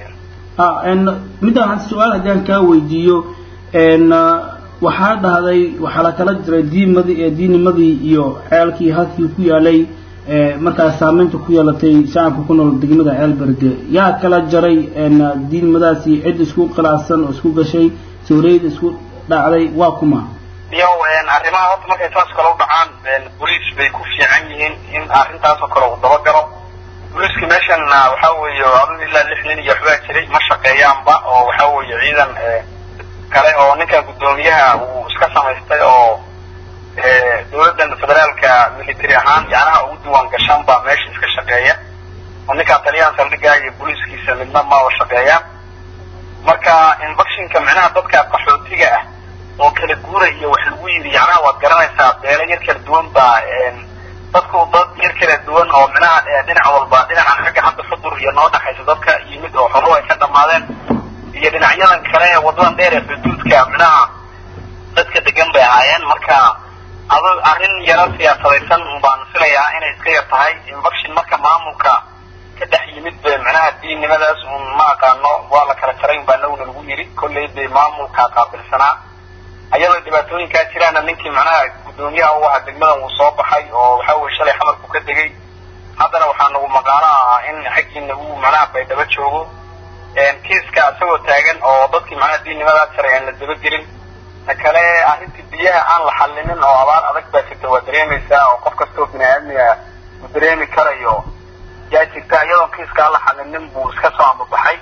midda waxaan su-aal haddaan kaa weydiiyo waxaa dhahday waxaa la kala jiray diimadii diinimadii iyo ceelkii halkii ku yaalay markaas saameynta ku yeelatay shacabka ku nool degmada ceelberde yaa kala jaray diinimadaasi cid isku khilaafsan oo isku gashay sawreyd isku dhacday waa kuma yow arrimaha horta markay saas kale u dhacaan boliis bay ku fiican yihiin in arrintaasoo kale uu dabagalo boliiska meeshan waxaa weeye adu ilaa lix nin iyo waxbaa jiray ma shaqeeyaanba oo waxaa weeye ciidan kale oo ninkan guddoomiyaha uu iska samaystay oo dawladdan federaalka military ahaan yacnaha ugu diiwaan gashan baa meesha iska shaqeeya oo ninkaa taliyaan saldhigaa iyo booliiskiisa midna maba shaqeeyaan marka infectionka micnaha dadka qaxootiga ah oo kala guura iyo wax lagu yidhi yacnaha waad garanaysaa beelo yar kala duwan baa dadku dad yar kala duwan oo micnaha dhinac walba dhinacan xagga hadda xudur iyo noo dhaxaysa dadka yimid oo xoruhu ay ka dhamaadeen iyo dhinacyadan kale ee wadadan dheer ee xuduudka micnaha dadka degan bay ahaayeen marka ado arrin yaro siyaasadaysan baan filayaa inay iska yar tahay infection marka maamulka ka dhex yimid be macnaha diinnimadaas un ma aqaano waa la kala jarayn baa naguna lagu yiri kolley dee maamulka qaabilsanaa ayadoo dhibaatooyinkaa jiraana ninkii macnaha guddoomiyaha u ahaa degmadan uu soo baxay oo waxa weye shalay xamarku ka degay haddana waxaa nagu maqaano ah in xaggiina uu macnaha baydhabo joogo kiiska isagoo taagan oo dadkii macnaha diinnimadaas jaray aan la dabagelin ta kale arrintii biyaha aan la xallinin oo abaar adag baa jirta waa dareemaysaa oo qof kastoo bini aadmiga uu dareemi karayo yaa jirta iyadoon kiiska aan la xallinin buu iska soo ambabaxay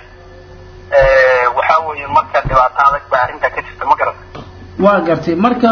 waxa weeye marka dhibaato adag baa arrintaa ka jirta ma garata waa gartay marka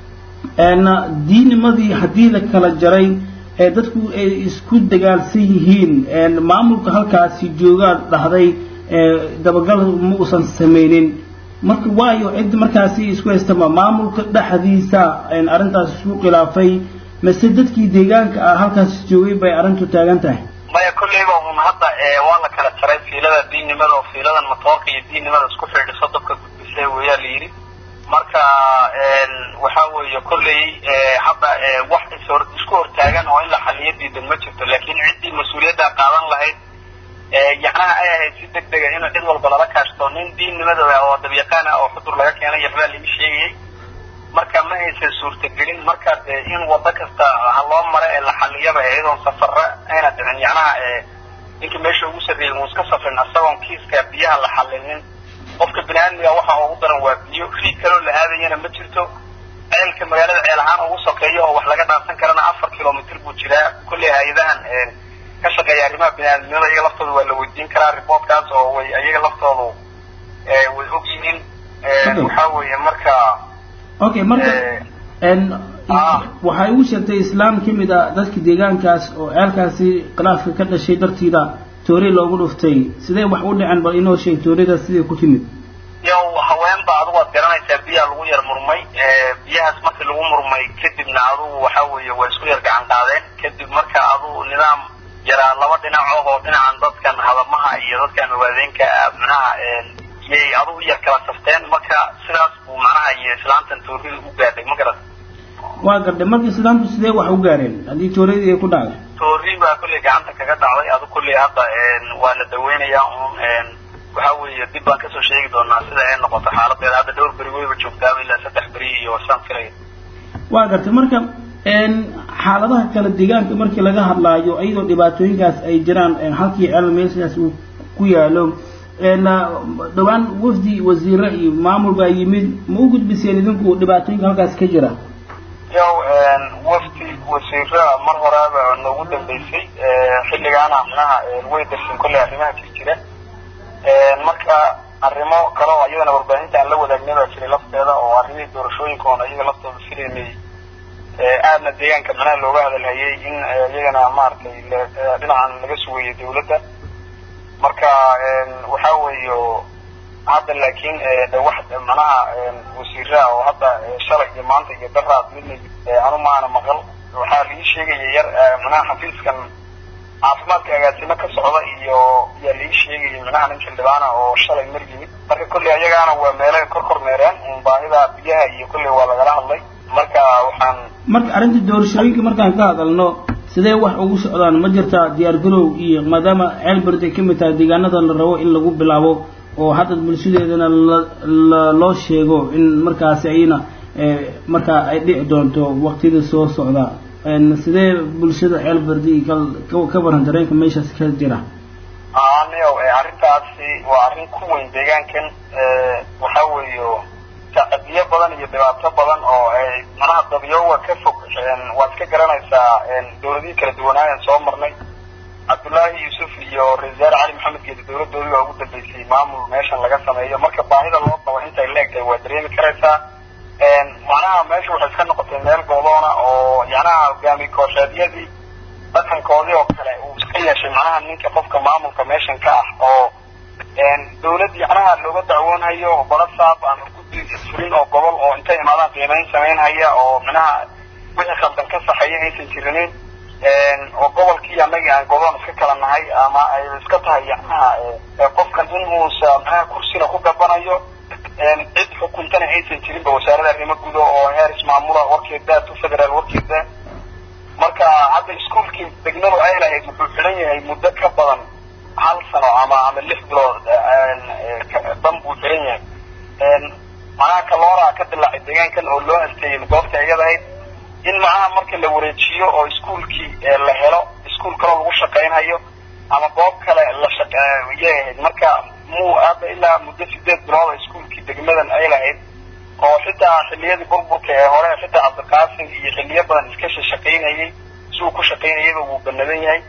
diinimadii haddii la kala jaray ee dadku ay isku dagaalsan yihiin maamulka halkaasi joogaa dhahday dabagal ma uusan samaynin marka waayo cid markaasi isku haystama maamulka dhexdiisa arrintaas isku khilaafay mase dadkii deegaanka ah halkaas joogay bay arrintu taagan tahay maya kolleyba un hadda waa la kala jaray fiilada diinnimada oo fiiladan matoorka iyo diinnimada isku xidhiso dabka gudbisay weeyaa la yidhi marka waxa weeye kolley hadda wax ishor isku hortaagan oo in la xaliyo diidan ma jirto laakiin ciddii mas-uuliyadda qaadan lahayd yacnaha ay ahayd si deg dega in cid walba lala kaashto nin diinnimada oo dabyaqaan ah oo xudur laga keenay waxbaa laga sheegayay marka ma aysan suurtagelin marka dee in wado kasta ha loo mara ee la xaliyaba iyadoon safara ayna dhicin yacnaha ninka meesha ugu sarreeyay uu iska safrin isagoon kiiska biyaha la xalinin qofka bini aadmiga waxa ugu daran waa biyo riig kaloo la aadayana ma jirto ceelka magaalada ceel ahaan ugu sokeeyo oo wax laga dhaansan karana afar kilomitr buu jiraa kolley hay-adahan ka shaqeeya arrimaha bini aadamnimada iyaga laftooda waa la weydiin karaa reportkaas oo way iyaga laftoodu way og yihiin waxa weeye marka okay marka waxay ugu sheegtay islaam ka mid a dadka deegaankaas oo ceelkaasi khilaafka ka dhashay dartiida toori loogu dhuftay sidee wax u dhicen bal inoo sheeg toorida siday ku timid yow haweenba adigu waad garanaysaa biyaa lagu yar murmay biyahaas markii lagu murmay kadibna adugu waxa weeye waa isku yar gacan qaadeen kadib marka adugu nidaam yaraa laba dhinac oo dhinacan dadkan hadamaha iyo dadkan mawaadeenka micnaha yay adugu yar kala safteen marka sidaas buu macnaha iyo islaantan toorida u gaadhay ma garat waa gardhay marka islaamtu sidee wax u gaareen haddii tooradii ay ku dhacday toori baa kolley gacanta kaga dhacday adu kolley hadda waa la daweynayaa un waxa weeye dib baan kasoo sheegi doonaa sida ay noqoto xaaladeeda hadda dhowr beri weyba joogtaaba ilaa saddex beri iyo saan filaya waa gartay marka xaaladaha kale deegaanka markii laga hadlaayo iyadoo dhibaatooyinkaas ay jiraan halkii ceel meeshaas uu ku yaalo dhowaan wafdi wasiire iyo maamul baa yimid ma u gudbiseen idinku dhibaatooyinka halkaas ka jira yow wafdi wasiira mar horeaba noogu dambeysay xilligaana micnaha way darsin kolley arrimaha jir jira marka arrimo kale oo iyadana warbaahinta aan la wadaagnay baa jiray lafteeda oo arrimihii doorashooyinka oona iyaga laftooda filaynay aadna deegaanka micnaha looga hadalhayay in iyagana maaragtay dhinacan laga sugayay dawladda marka waxa weeyo hadda laakiin de wax manaha wasiiraa oo hadda shalay iyo maanta iyo daraad midna anu maana maqal waxaa laii sheegaya yar manaha xafiiskan caafimaadka agaasimo ka socda iyo yaa laii sheegaya manaha nin xildhibaana oo shalay mar yimid marka kolley ayagaana waa meelay kor kormeereen un baahida biyaha iyo kolley waa lagala hadlay marka waxaan marka arrinta doorashooyinka markaan ka hadalno sidee wax ugu socdaan ma jirtaa diyaar garow iyo maadaama ceelberd ay ka mid tahay deegaanada la rabo in lagu bilaabo oo hadda bulshadeedana la loo sheego in markaasi ayna markaa ay dhici doonto waqtiyada soo socda sidee bulshada ceelberdi ka baran dareenka meeshaas ka jira aniyo arrintaasi waa arrin ku weyn deegaankan waxa weeyo tacadiyo badan iyo dhibaato badan oo ay manaha dabyoowa ka fog waad iska garanaysaa dawladihii kala duwanaayan soo marnay cabdullaahi yuusuf iyo ra-isul wasaare cali maxamed geedi dawladdoodii waa ugu dambeysay maamul meeshan laga sameeyo marka baahida loo qabo intay leegtahay waa dareemi karaysaa macnaha meesha waxay iska noqotay meel goodoona oo yacnaha hogaami koosheedyadii dhaqankoodii oo kale uu iska yeeshay macnaha ninka qofka maamulka meeshan ka ah oo dawlad yacnaha looga dacwoonhayo balasaab ama guddi fulin oo gobol oo intay imaadaan qiimeyn samaynhaya oo macnaha wixii khaldan ka saxeeya aysan jirinin oo gobolkii annaga aan godoon iska kala nahay ama ay iska tahay yacnaha qofkan in uusa macnaha kursina ku gabanayo cid xukuntana aysan jirinba wasaaradda arrimo gudo oo heer ismaamula warkeeda tu federaal warkeeda marka hadda iskuolkii degmadu ay lahayd wuxuu xidhan yahay muddo ka badan hal sano ama ama lix bilood dan buu xidhan yahay macnaha kalooraa ka dilaacay deegaankan oo loo alteeyey goobta iyada ahayd in macnaha marka la wareejiyo oo iskuolkii la helo iskuol kaloo lagu shaqaynhayo ama goob kale la shaqyay ahayd marka muu hadda ilaa muddo sideed bilood oo iskuolkii degmadan ay lahayd oo xitaa xilliyadii burburka ee hore xitaa cabdiqaasim iyo xilliyo badan iska shaqaynayay si uu ku shaqaynayaba wuu banadan yahay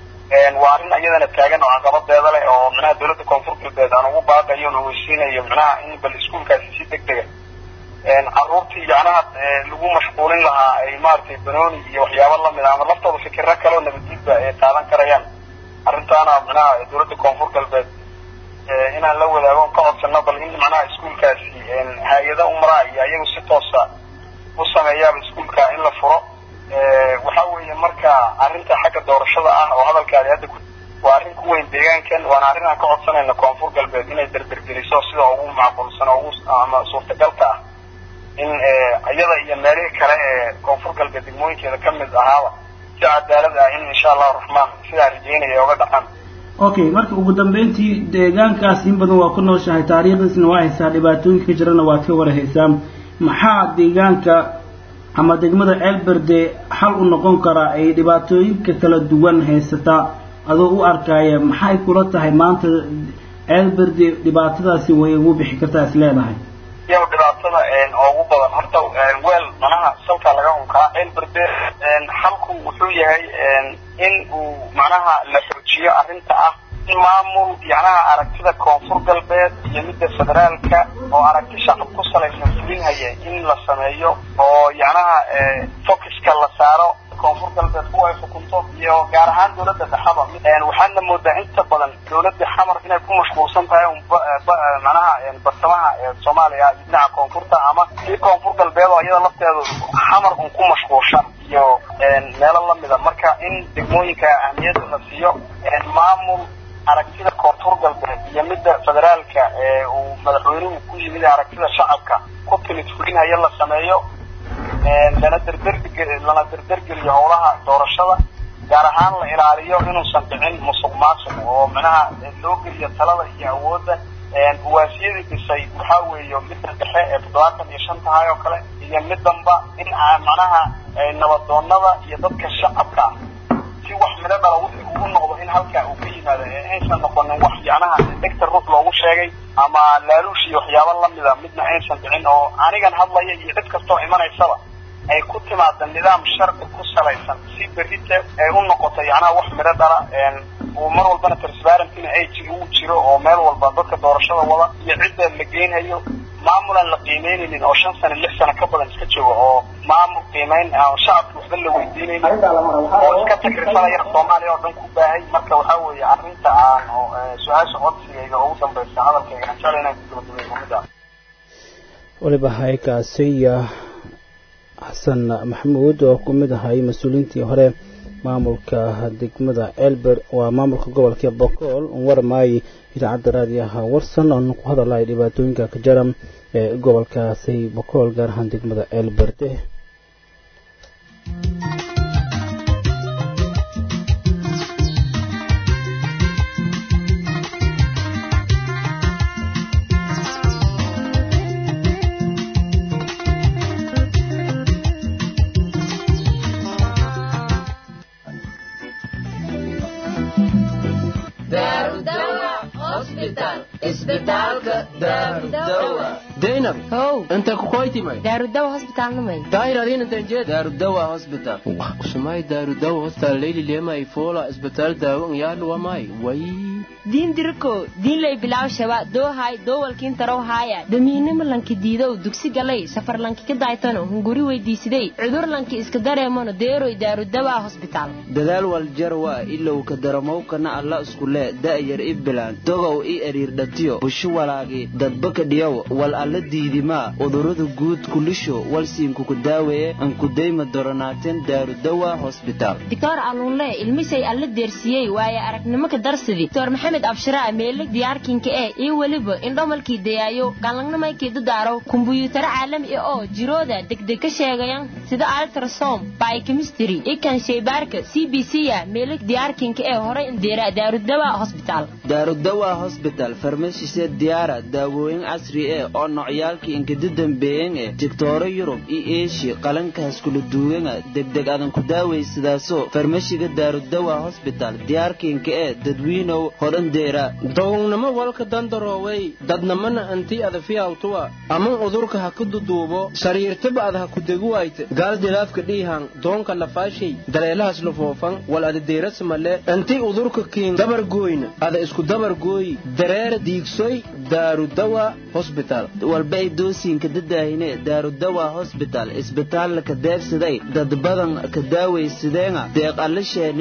waa arrin iyadana taagan oo caqabadeeda leh oo micnaha dawladda koonfur galbeed aan ugu baaqayo na weysiinayo micnaha in bal iskuolkaasi si deg dega carruurtii yacnaha lagu mashquulin lahaa ay maaragtay banooni iyo waxyaabo lamid a ama laftooda fikiro kaleo nabadgudba ay qaadan karayaan arrintaana micnaha dawladda koonfur galbeed inaan la wadaago ka codsano bal in macnaha iskuolkaasi hay-ada umraa iyo ayagu si toosa u sameeyaaba iskuolka in la furo waxa weeye marka arrinta xagga doorashada ah oo hadalkaadi hadda ku waa arrin ku weyn deegaankan waana arrin aan ka codsanayna koonfur galbeed inay derdergeliso sida ugu macquulsan oo ugu ama suurtagalka ah in iyada iyo meelihii kale ee koonfur galbeed degmooyinkeeda ka mid ahaaba si cadaalad ah in insha allahu raxmaan sidaa rajeynaya oga dhaqan okay marka ugu dambeyntii deegaankaas in badan waa ku nooshahay taariikhdiisna waa haysaa dhibaatooyinka ka jirana waad ka warhaysaa maxaa deegaanka ama degmada ceelberde xal u noqon karaa ay dhibaatooyinka kala duwan haysataa adoo u arkaya maxay kula tahay maanta ceelberde dhibaatadaasi way ugu bixi kartaa is leedahay yow dhibaatada ugu badan horta weel manaha salkaa laga unkaa ceelberde xalku wuxuu yahay in uu macnaha la xoojiyo arrinta ah in maamul yacnaha aragtida koonfur galbeed iyo midda federaalka oo aragti shacab ku salaysan fulinhaya in la sameeyo oo yacnaha focuska la saaro koonfur galbeed kuwa ay xukunto iyo gaar ahaan dawladda dhexaba waxaadna moodaa inta badan dawladda xamar inay ku mashquulsan tahay macnaha bartamaha soomaaliya iyo dhinaca koonfurta ama kii koonfur galbeed oo iyada lafteedu xamar un ku mashquulshan iyo meelo lamida marka in degmooyinka ahmiyadda la siiyo maamul aragtida koonfur galbeed iyo midda federaalka ee uu madaxweynuhu ku yimid aragtida shacabka ku timid fulinhaya la sameeyo lana derderg lana derdergeliyo howlaha doorashada gaar ahaan la ilaaliyo inuusan dhicin musuq maasuq oo micnaha loo geliyo talada iyo awoodda uwaasiyadii dhisay waxaa weeye midda dhexe ee toddobaatan iyo shan tahay oo kale iyo middanba in macnaha nabadoonada iyo dadka shacabka ah si wax midho dhala wixii ugu noqdo in halkaa uu ka yimaado ee aysan noqonin wax yacnaha dhegta ruux loogu sheegay ama laaluush iyo waxyaabo lamida midna aysan dhicin oo anigan hadlaya iyo cid kastoo imanaysaba ay ku timaada nidaam sharci ku salaysan si berrite ay u noqoto yacnaha wax midho dhala uu mar walbana transparentina ay uu jiro oo meel walba dadka doorashada wada iyo cidda la geynhayo maamulaan la qiimeynaynin oo shan sano lix sano ka badan iska jooga oo maamul qiimeyn aan shacabka waxba la weydiinaynin oo iska takrifanaya soomaaliya oo dhan ku baahay marka waxaa weeye arrinta aan su-aasha codsigayga ugu dambaysa hadalkayga aan jeclay inaan ku gabagabeeyo midda waliba haykaasiya xasan maxamuud oo ku mid ahay mas-uuliyiintii hore maamulka degmada elber waa maamulka gobolka bokool warmaay idaacadda raadiyaha warsan oonu ku hadalay dhibaatooyinka ka jara ee gobolkaasi bokool gaar ahaan degmada elberde zainab how inta kukoytimay daarudawa hosbitaalnamay daahir adiin intan jeed daarudawa hospital usumay daarudawa hospital leyli lemay fola isbitaal daawo yaadhu wamay way diin diriko diinlay bilaw shaba doohay doowalkiin tarow haaya damiinimo lanki diidow dugsi galay safar lanki ka daaytano hunguri weydiisiday cudur lanki iska dareemano deeroy daarudawa hosbitaal dadaal waljarwa ilow ka daramowkana alla iskule da'yar i bilaan dogow i eriirdhatiyo bushu walaagi dadbaka dhiyow wal alla diidimaa udurada guud kulisho walsiinkuku daaweeye ankudayma doronaateen daarudawa hosbitaal dictor aluunle ilmisay alla deersiyey waaye aragnimo ka darsidi dr maxamed maxamed abshiraa meelig diyaarkinka ee iyo weliba indhomalkii dayaayo galangnamaykii dadaaro kumbuyuutaro caalami ah oo jirooda degdeg ka sheegayan sida altrasom biochemistry ikan shaybaarka c b c a meelig diyaarkinka ee horey indeera daarudawa hosbitaal daarudawa hosbital farmashise diyaara daawooyin casri eh oo nocyaalkii inkada dambeeyan eh digtooro yurub iyo eeshiya qalankaas kula duwanga degdeg adan ku daawaysidaasoo farmashiga daarudawa hosbital diyaarkiinka ee dadwiinow hodhandeera downamo walka dandarooway dadnamana antii adafiyawtuwa aman udurka ha ku duduubo sariirtaba ad ha ku degu wayte gaal dilaafka dhiihan doonka lafaashay daleelahaas lufoofan wal adadeerasamale antii udurka kiin dabargooyna ada isku dabargooyi dareera diigsoy daarudawa hosbital walba ay doosiinka dadaahine daarudawa hosbital isbitaalla ka deebsaday dad badan ka daawaysadeenga deeq allasheen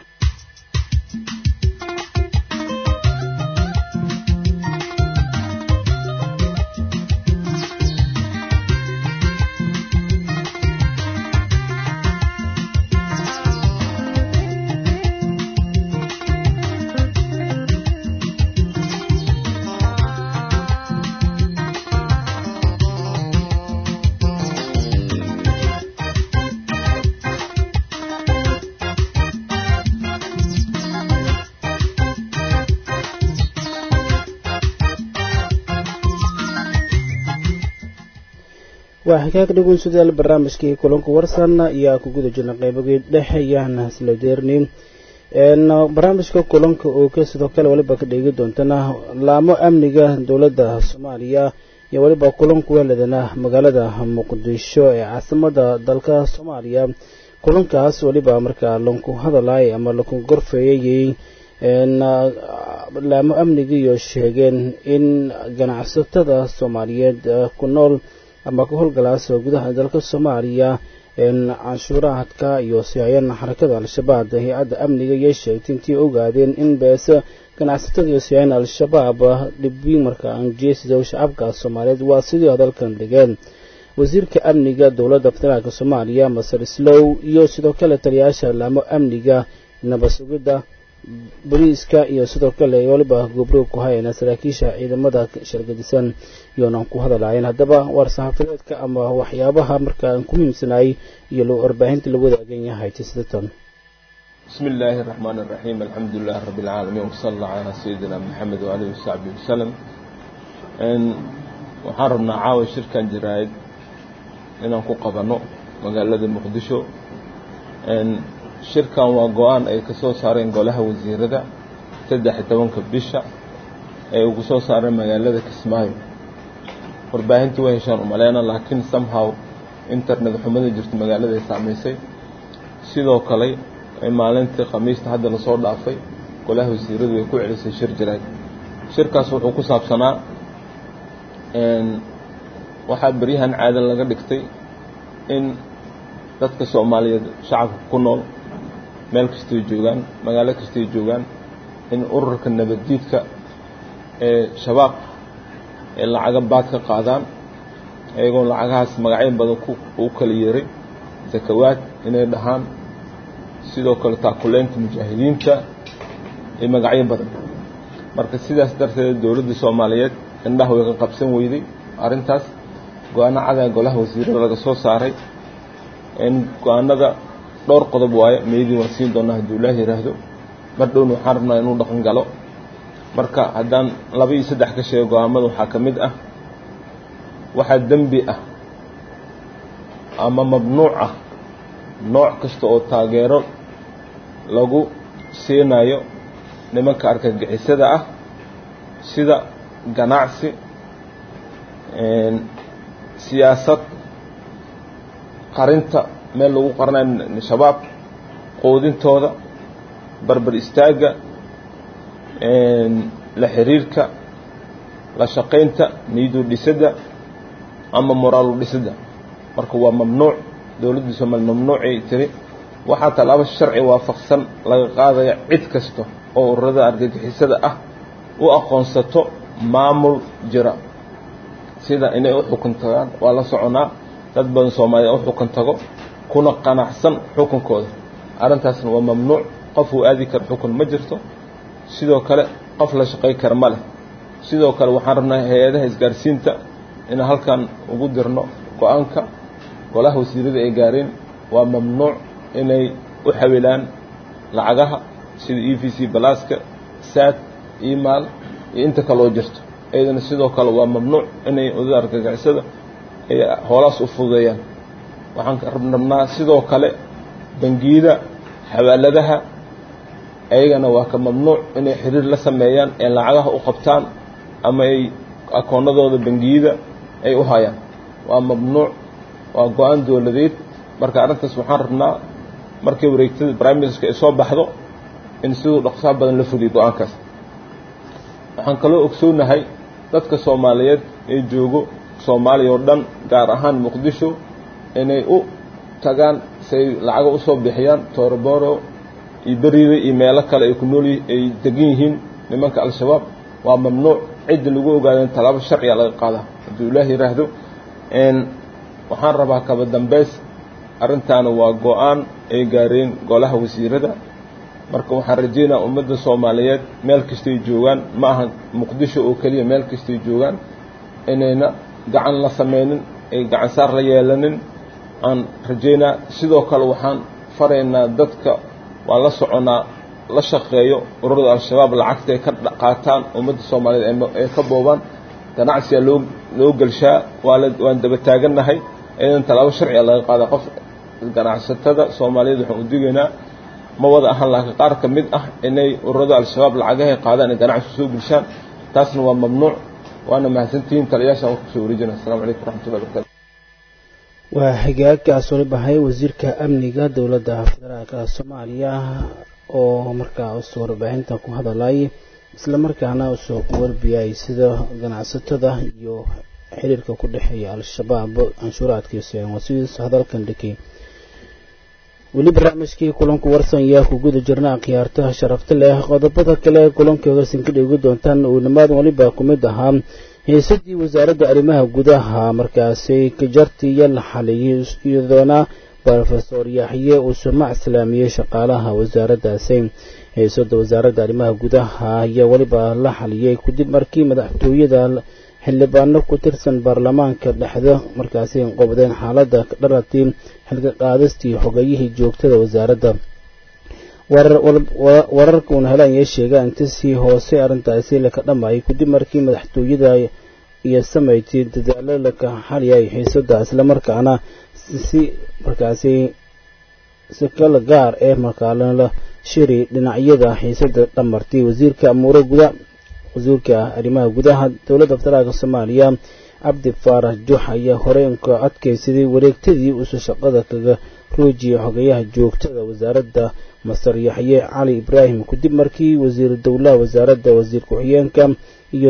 waa xikaag dhegeynsadayaal barnaamijkii kulanka warsan ayaa ku guda jirna qaybagii dhexe ayaana isla deernin barnaamijka kulanka oo ka sidoo kale waliba ka dheegi doontana laamo amniga dowladda soomaaliya iyo waliba kulanku weeladana magaalada muqdisho ee caasimada dalka soomaaliya kulankaas waliba markaa lanku hadalay ama lanku gorfeeyayay laamo amnigiiyo sheegeen in ganacsatada soomaaliyeed ku nool ama ka howlgalaas gudaha dalka soomaaliya canshuuraadka iyo sihaayana xarakada al-shabaab hay-adda amniga iyo sheegtay intii ogaadeen in beese ganacsatada iyo sihaayana al-shabaab dhibwiin marka anjeesida shacabka soomaaliyeed waa sidii hadalkan dhigeen wasiirka amniga dowladda federaalk soomaaliya masar slow iyo sidoo kale taliyayaasha laamo amniga nabasugidda boliiska iyo sidoo kale waliba gobroog ku hayana saraakiisha ciidamada shargadisan iyoona ku hadalaayeen haddaba waar saxaafadeedka ama waxyaabaha markaa ku muhiimsanayay iyo warbaahinta lagu wadaagan yahay tisidatan بسم الله الرحمن الرحيم الحمد لله رب العالمين وصلى الله على سيدنا محمد وعليه وصحبه وسلم إن waxaan rabnaa caawa shirkan jiraayid inaan ku qabano magaalada muqdisho shirkan waa go-aan ay ka soo saareen golaha wasiirada saddex iyo tobanka bisha ay ugu soo saareen magaalada kismaayo warbaahintii way heshaan umaleyna laakiin somehow internet xumada jirto magaalada ay saamaysay sidoo kale maalintii khamiista hadda lasoo dhaafay golaha wasiiradu ay ku celisay shir jirayd shirkaas wuxuu ku saabsanaa waxaa beryahan caada laga dhigtay in dadka soomaaliyeed shacabka ku nool meel kastay joogaan magaalo kastay joogaan in ururka nabaddiidka ee shabaab ee lacaga baad ka qaadaan iyagoo lacagahaas magacyo badan u kala yeeray zakawaad inay dhahaan sidoo kale taakuleynta mujaahidiinta iyo magacyo badan marka sidaas darteed dowladda soomaaliyeed indhaha way ka qabsan weyday arrintaas go-aano cadaa golaha wasiirada laga soo saaray go-aanada dhowr qodob waaye meydii waan siin doonaa hadduu ilaah yidhaahdo mar dhowna waxaan rabnaa inuu dhaqan galo marka haddaan laba iyo saddex ka sheego go-aamada waxaa ka mid ah waxaa dembi ah ama mamnuuc ah nooc kasta oo taageero lagu siinayo nimanka argagixisada ah sida ganacsi siyaasad qarinta meel lagu qaranayo shabaab quudintooda barbar istaagga la xiriirka la shaqaynta niidu dhisidda ama moraalu dhisidda marka waa mamnuuc dowladda soomaaliya mamnuucay tiri waxaa tallaabo sharci waafaqsan laga qaadaya cid kasta oo ururada argagixisada ah u aqoonsato maamul jira sida inay u xukun tagaan waa la soconaa dad badan soomaaliya u xukun tago kuna qanacsan xukunkooda arrintaasna waa mamnuuc qof uu aadi karo xukun ma jirto sidoo kale qof la shaqay kara ma leh sidoo kale waxaan rabnaa hay-adaha isgaarsiinta inaan halkan ugu dirno go-aanka golaha wasiirada ay gaareen waa mamnuuc inay u xawilaan lacagaha sida e v c balaaska saad email iyo inta kale oo jirto iyadana sidoo kale waa mamnuuc inay odada argagixisada ay hoolaas u fududeeyaan waxaan rabnaa sidoo kale bangiyada xawaaladaha ayagana waa ka mamnuuc inay xiriir la sameeyaan ee lacagaha u qabtaan ama ay akoonnadooda bangiyada ay u hayaan waa mamnuuc waa go-aan dowladeed marka arrintaas waxaan rabnaa markii wareegtada prime ministerka ay soo baxdo in siduu dhaqsaa badan la fuliyo go-aankaas waxaan kaloo ogsoonahay dadka soomaaliyeed ee joogo soomaaliya oo dhan gaar ahaan muqdisho inay u tagaan si ay lacaga usoo bixiyaan tooroboro iyo beriida iyo meelo kale ay ku nool ay degan yihiin nimanka al-shabaab waa mamnuuc cidda lagu ogaado in tallaabo sharciga laga qaadaa hadduu ilaah yidhaahdo waxaan rabaa kaba dambeys arrintaana waa go-aan ay gaareen golaha wasiirada marka waxaan rajeynaa ummadda soomaaliyeed meel kastay joogaan ma aha muqdisho oo keliya meel kastay joogaan inayna gacan la sameynin ay gacan saar la yeelanin aan rajeynaa sidoo kale waxaan faraynaa dadka waa la soconaa la shaqeeyo ururada al-shabaab lacagta ay ka qaataan ummadda soomaaliyeed ay ka boobaan ganacsiga loo loo gelshaa waa la waan daba taagannahay iyadan tallaabo sharciga laga qaada qof ganacsatada soomaaliyeed waxaan u digaynaa ma wada ahan laakiin qaar ka mid ah inay ururada al-shabaab lacagahay qaadaan ay ganacsi soo gelshaan taasna waa mamnuuc waana mahadsantihiin taliyaashaan warka soo wareejina assalamu calaykum waraxmatullahi wabarakatu waa xigaagkaas wali bahay wasiirka amniga dowladda federaalka soomaaliya oo markaa usoo warbaahinta ku hadalay isla markaana usoo warbiyay sida ganacsatada iyo xiriirka ku dhexeeya al-shabaab canshuuraadkiisa wasiis hadalkan dhikay weli barnaamijkii kulanku warsan yaa ku guda jirna khiyaartaha sharafta leh qodobada kale kulanka hogaasin ka dhigi doontaan uunimaadan weliba ku mid ahaa heesadii wasaaradda arrimaha gudaha markaasi kajarti iyo la xaliyay iyadoona rofesor yaxye uu sumac islaamiyey shaqaalaha wasaaraddaasi heesada wasaaradda arrimaha gudaha ayaa weliba la xaliyey kadib markii madaxtooyada xildhibaano ku tirsan baarlamaanka dhexda markaasi qobdeen xaaladda dharatii xilka qaadistii xogayihii joogtada wasaaradda wararka uuna helaan yee sheega inta sii hoose arrintaasi laka dhammaayay kadib markii madaxtooyada iyo samayti dadaalo laka xaliyay xiisada islamarkaana si markaasi si kala gaar ee markaalala shiri dhinacyada xiisada dhamartay wasiirka amuure guda wasiirka arrimaha gudaha dowladda federaalka soomaaliya cabdi faarax jux ayaa horey ka adkaysaday wareegtadii usu shaqada kaga roojiyay xogayaha joogtada wasaaradda masar yaxye cali ibraahim kadib markii wasiir dowlaha wasaaradda wasiir ku-xigeenka iyo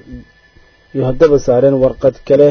iyo haddaba saareen warqad kale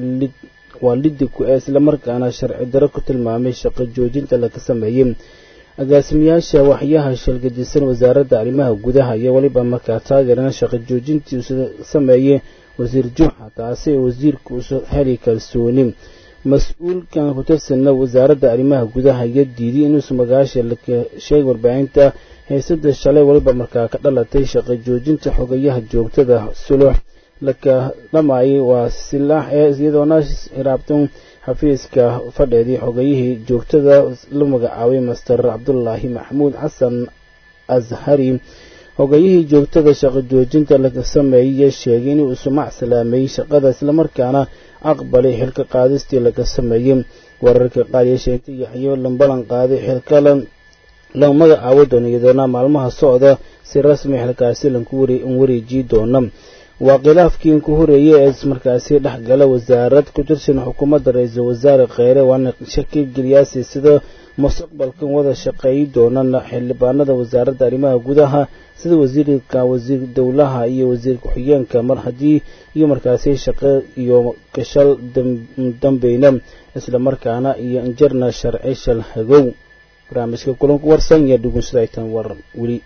waa lidiku ee islamarkaana sharci daro ku tilmaamay shaqo joojinta laga sameeyey agaasimayaasha waxyaha shalgadisan wasaaradda arrimaha gudaha iyo weliba markaa taageerana shaqo joojintii uu sameeyey wasiir juuxa taasi wasiirka usu heli kalsooni mas-uulkan ku tirsanna wasaaradda arrimaha gudaha iyo diiday inuusu magaasha laka sheegay warbaahinta heysada shalay weliba markaa ka dhalatay shaqo joojinta xogayaha joogtada sulux laka dhamaayay waa silaax ee iyadoona hiraabtan xafiiska fadheedii xogayihii joogtada la magacaabay master cabdulaahi maxamuud xasan ashari hogayihii joogtada shaqo joojinta laga sameeyey sheegay inuu sumac salaameeyey shaqada islamarkaana aqbalay xilka qaadistii laga sameeyey wararka qaar yeesheentay yaxyo lambalan qaaday xilka la magacaabo doona iyadoona maalmaha socda si rasmi xilkaasi lanku wareejiyi doona waa khilaafkii ku horeeyey ee markaasi dhexgala wasaarad ku tirsan xukuumadda ra-iisul wasaare kheyre waana shaki geliyaasi sida mustaqbalkan wada shaqeeyi doonana xildhibaanada wasaaradda arrimaha gudaha sida wasiirka wasiir dowlaha iyo wasiir ku-xigeenka mar haddii iyo markaasi shaqo iyo gashal dambeyna islamarkaana iyo injarna sharci shal hagow barnaamijka kulanku warsan iyo dhugunsada ay tan war weli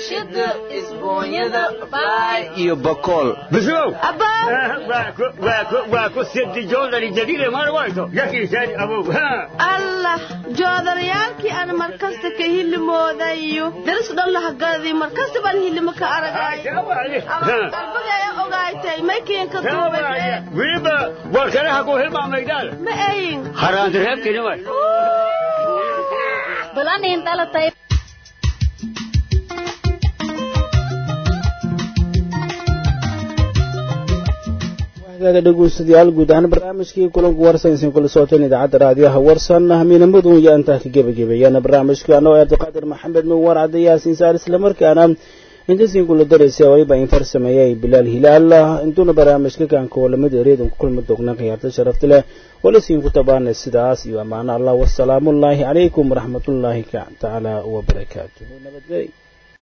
warshada isbuunyada baay iyo bakool بشو واكو ست جولر جديدة ما روايته يكي سادي أبو ها allah joodarayaalkii aan markasta ka hilimoodayo daris dhan lahagaadii markasta baan hilimo ka aragay qalbigaya ogaaytay maykiinka duubay ويبا وكلها كو هلما ميدان ma ayin حرام ترهب كلمة balanin dhalatay hagaaga dhegeystayaal guud ahaan barnaamijkii kulanku warsan isin kula socoteen idaacadda raadiyaha warsan hamiinamadun iyo intaa ka gebagabeeyana barnaamijka anoo cabdiqaadir maxamed nuwar cadde yaasiin saar islamarkaana intasin kula daraysa waliba in farsameeyay bilaal hilaal intuuna barnaamijka kaanka walamada ereedan ku kulmi doonaa khiyaarta sharafta leh walasiin ku tabaana sidaas iyo ammaano allah wasalaamullaahi calaykum waraxmatullaahi tacaala wabarakaatuhu nabadgelyo